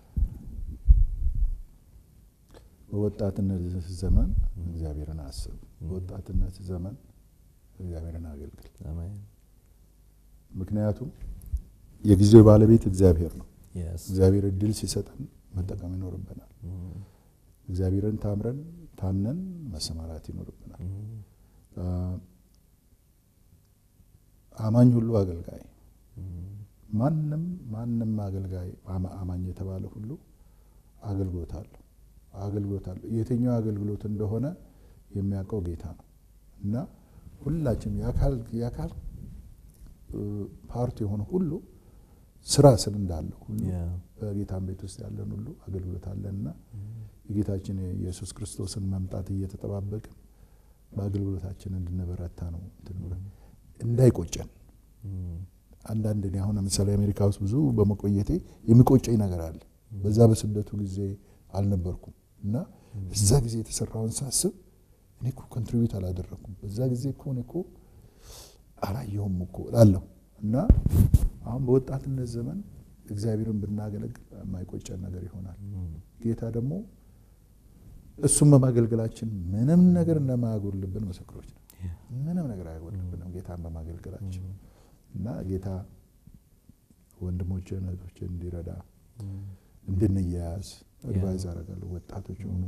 በወጣትነት ዘመን እግዚአብሔርን አስብ። በወጣትነት ዘመን እግዚአብሔርን አገልግል። አሜን። ምክንያቱም የጊዜው ባለቤት እግዚአብሔር ነው። Yes. እግዚአብሔር እድል ሲሰጠን መጠቀም ይኖርብናል። እግዚአብሔርን ታምረን ታምነን መሰማራት ይኖርብናል። አማኝ ሁሉ አገልጋይ፣ ማንም ማንም አገልጋይ አማ- አማኝ የተባለ ሁሉ አገልግሎት አለው አገልግሎት አለው። የትኛው አገልግሎት እንደሆነ የሚያውቀው ጌታ ነው እና ሁላችንም የአካል የአካል እ፣ ፓርት የሆነ ሁሉ ስራ ስል እንዳለው ሁሉ Yeah. በጌታን ቤት ውስጥ ያለን ሁሉ አገልግሎት አለንና የጌታችን የኢየሱስ ክርስቶስን መምጣት እየተጠባበቅን በአገልግሎታችን እንድንበረታ ነው እንትን ብለን እንዳይቆጨን። አንዳንድ እኔ አሁን ለምሳሌ አሜሪካ ውስጥ ብዙ በመቆየቴ የሚቆጨኝ ነገር አለ። በዛ በስደቱ ጊዜ አልነበርኩም እና እዛ ጊዜ የተሰራውን ሳስብ እኔ እኮ ኮንትሪቢዩት አላደረኩም፣ በዛ ጊዜ እኮ እኔ እኮ አላየሁም እኮ እላለሁ እና አሁን በወጣትነት ዘመን እግዚአብሔርን ብናገለግል የማይቆጨን ነገር ይሆናል። ጌታ ደግሞ እሱም በማገልገላችን ምንም ነገር እንደማያጎልብን ምስክሮች ነው። ምንም ነገር አያጎልብንም ጌታን በማገልገላችን እና ጌታ ወንድሞችን እህቶችን እንዲረዳ እንድንያያዝ አድቫይዝ አደርጋለሁ። ወጣቶች የሆኑ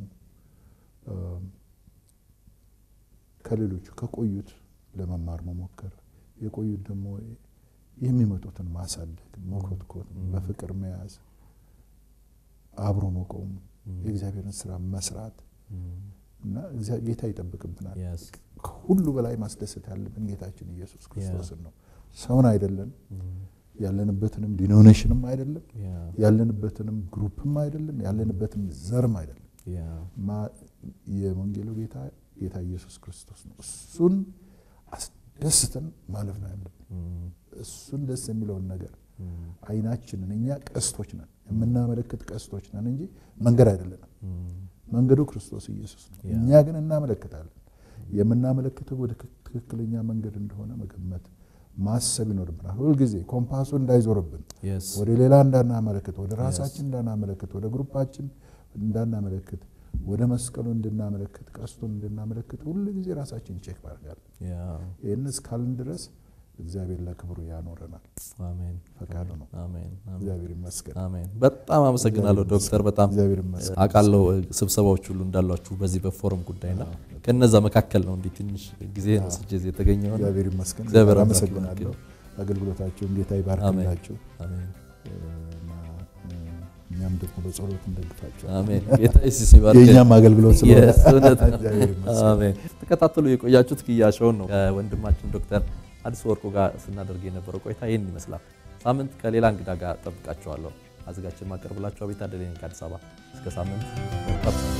ከሌሎቹ ከቆዩት ለመማር መሞከር የቆዩት ደግሞ የሚመጡትን ማሳደግ፣ መኮትኮት፣ በፍቅር መያዝ፣ አብሮ መቆም፣ የእግዚአብሔርን ስራ መስራት እና እግዚአ- ጌታ ይጠብቅብናል። Yes. ከሁሉ በላይ ማስደሰት ያለብን ጌታችን ኢየሱስ ክርስቶስን ነው። ሰውን አይደለም፣ ያለንበትንም ዲኖኔሽንም አይደለም፣ Yeah. ያለንበትንም ግሩፕም አይደለም፣ ያለንበትንም ዘርም አይደለም። Yeah. ማ- የወንጌሉ ጌታ ጌታ ኢየሱስ ክርስቶስ ነው። እሱን አስደስተን ማለፍ ነው ያለብን። Mm. እሱን ደስ የሚለውን ነገር አይናችንን እኛ ቀስቶች ነን፣ የምናመለክት ቀስቶች ነን እንጂ መንገድ አይደለንም። Mm. መንገዱ ክርስቶስ ኢየሱስ ነው። ያ። እኛ ግን እናመለክታለን። የምናመለክተው ወደ ትክክለኛ መንገድ እንደሆነ መገመት ማሰብ ይኖርብናል። ሁልጊዜ ኮምፓሱ እንዳይዞርብን Yes. ወደ ሌላ እንዳናመለክት፣ ወደ ራሳችን እንዳናመለክት፣ ወደ ግሩፓችን እንዳናመለክት፣ ወደ መስቀሉ እንድናመለክት፣ ቀስቱን እንድናመለክት ሁሉ ጊዜ ራሳችን ቼክ ማድረጋለን። Yeah. ይህን እስካልን ድረስ እግዚአብሔር ለክብሩ ያኖረናል። አሜን። ፈቃዱ ነው። አሜን። አሜን። እግዚአብሔር ይመስገን። አሜን። በጣም አመሰግናለሁ ዶክተር። በጣም እግዚአብሔር ይመስገን። አውቃለሁ ስብሰባዎች ሁሉ እንዳሏችሁ በዚህ በፎረም ጉዳይና ከነዛ መካከል ነው እንዲህ ትንሽ ጊዜ ወስጄ እዚህ የተገኘው ነው። እግዚአብሔር ይመስገን። እግዚአብሔር አምላክ አመሰግናለሁ። አገልግሎታቸውን ጌታ ይባርክላችሁ አሜን። እና እኛም ደግሞ በጸሎት እንደግፋቸው። አሜን። ጌታ ኢየሱስ ይባርክ። የእኛም አገልግሎት ስለሆነ Yes፣ እውነት ነው። እግዚአብሔር ይመስገን። አሜን። ተከታተሉ የቆያችሁት ክያሾውን ነው ከወንድማችን ዶክተር አዲስ ወርቁ ጋር ስናደርግ የነበረው ቆይታ ይህን ይመስላል። ሳምንት ከሌላ እንግዳ ጋር ጠብቃችኋለሁ። አዘጋጅ የማቀርብላችሁ አቤት አደለኝ ከአዲስ አበባ። እስከ ሳምንት መልካም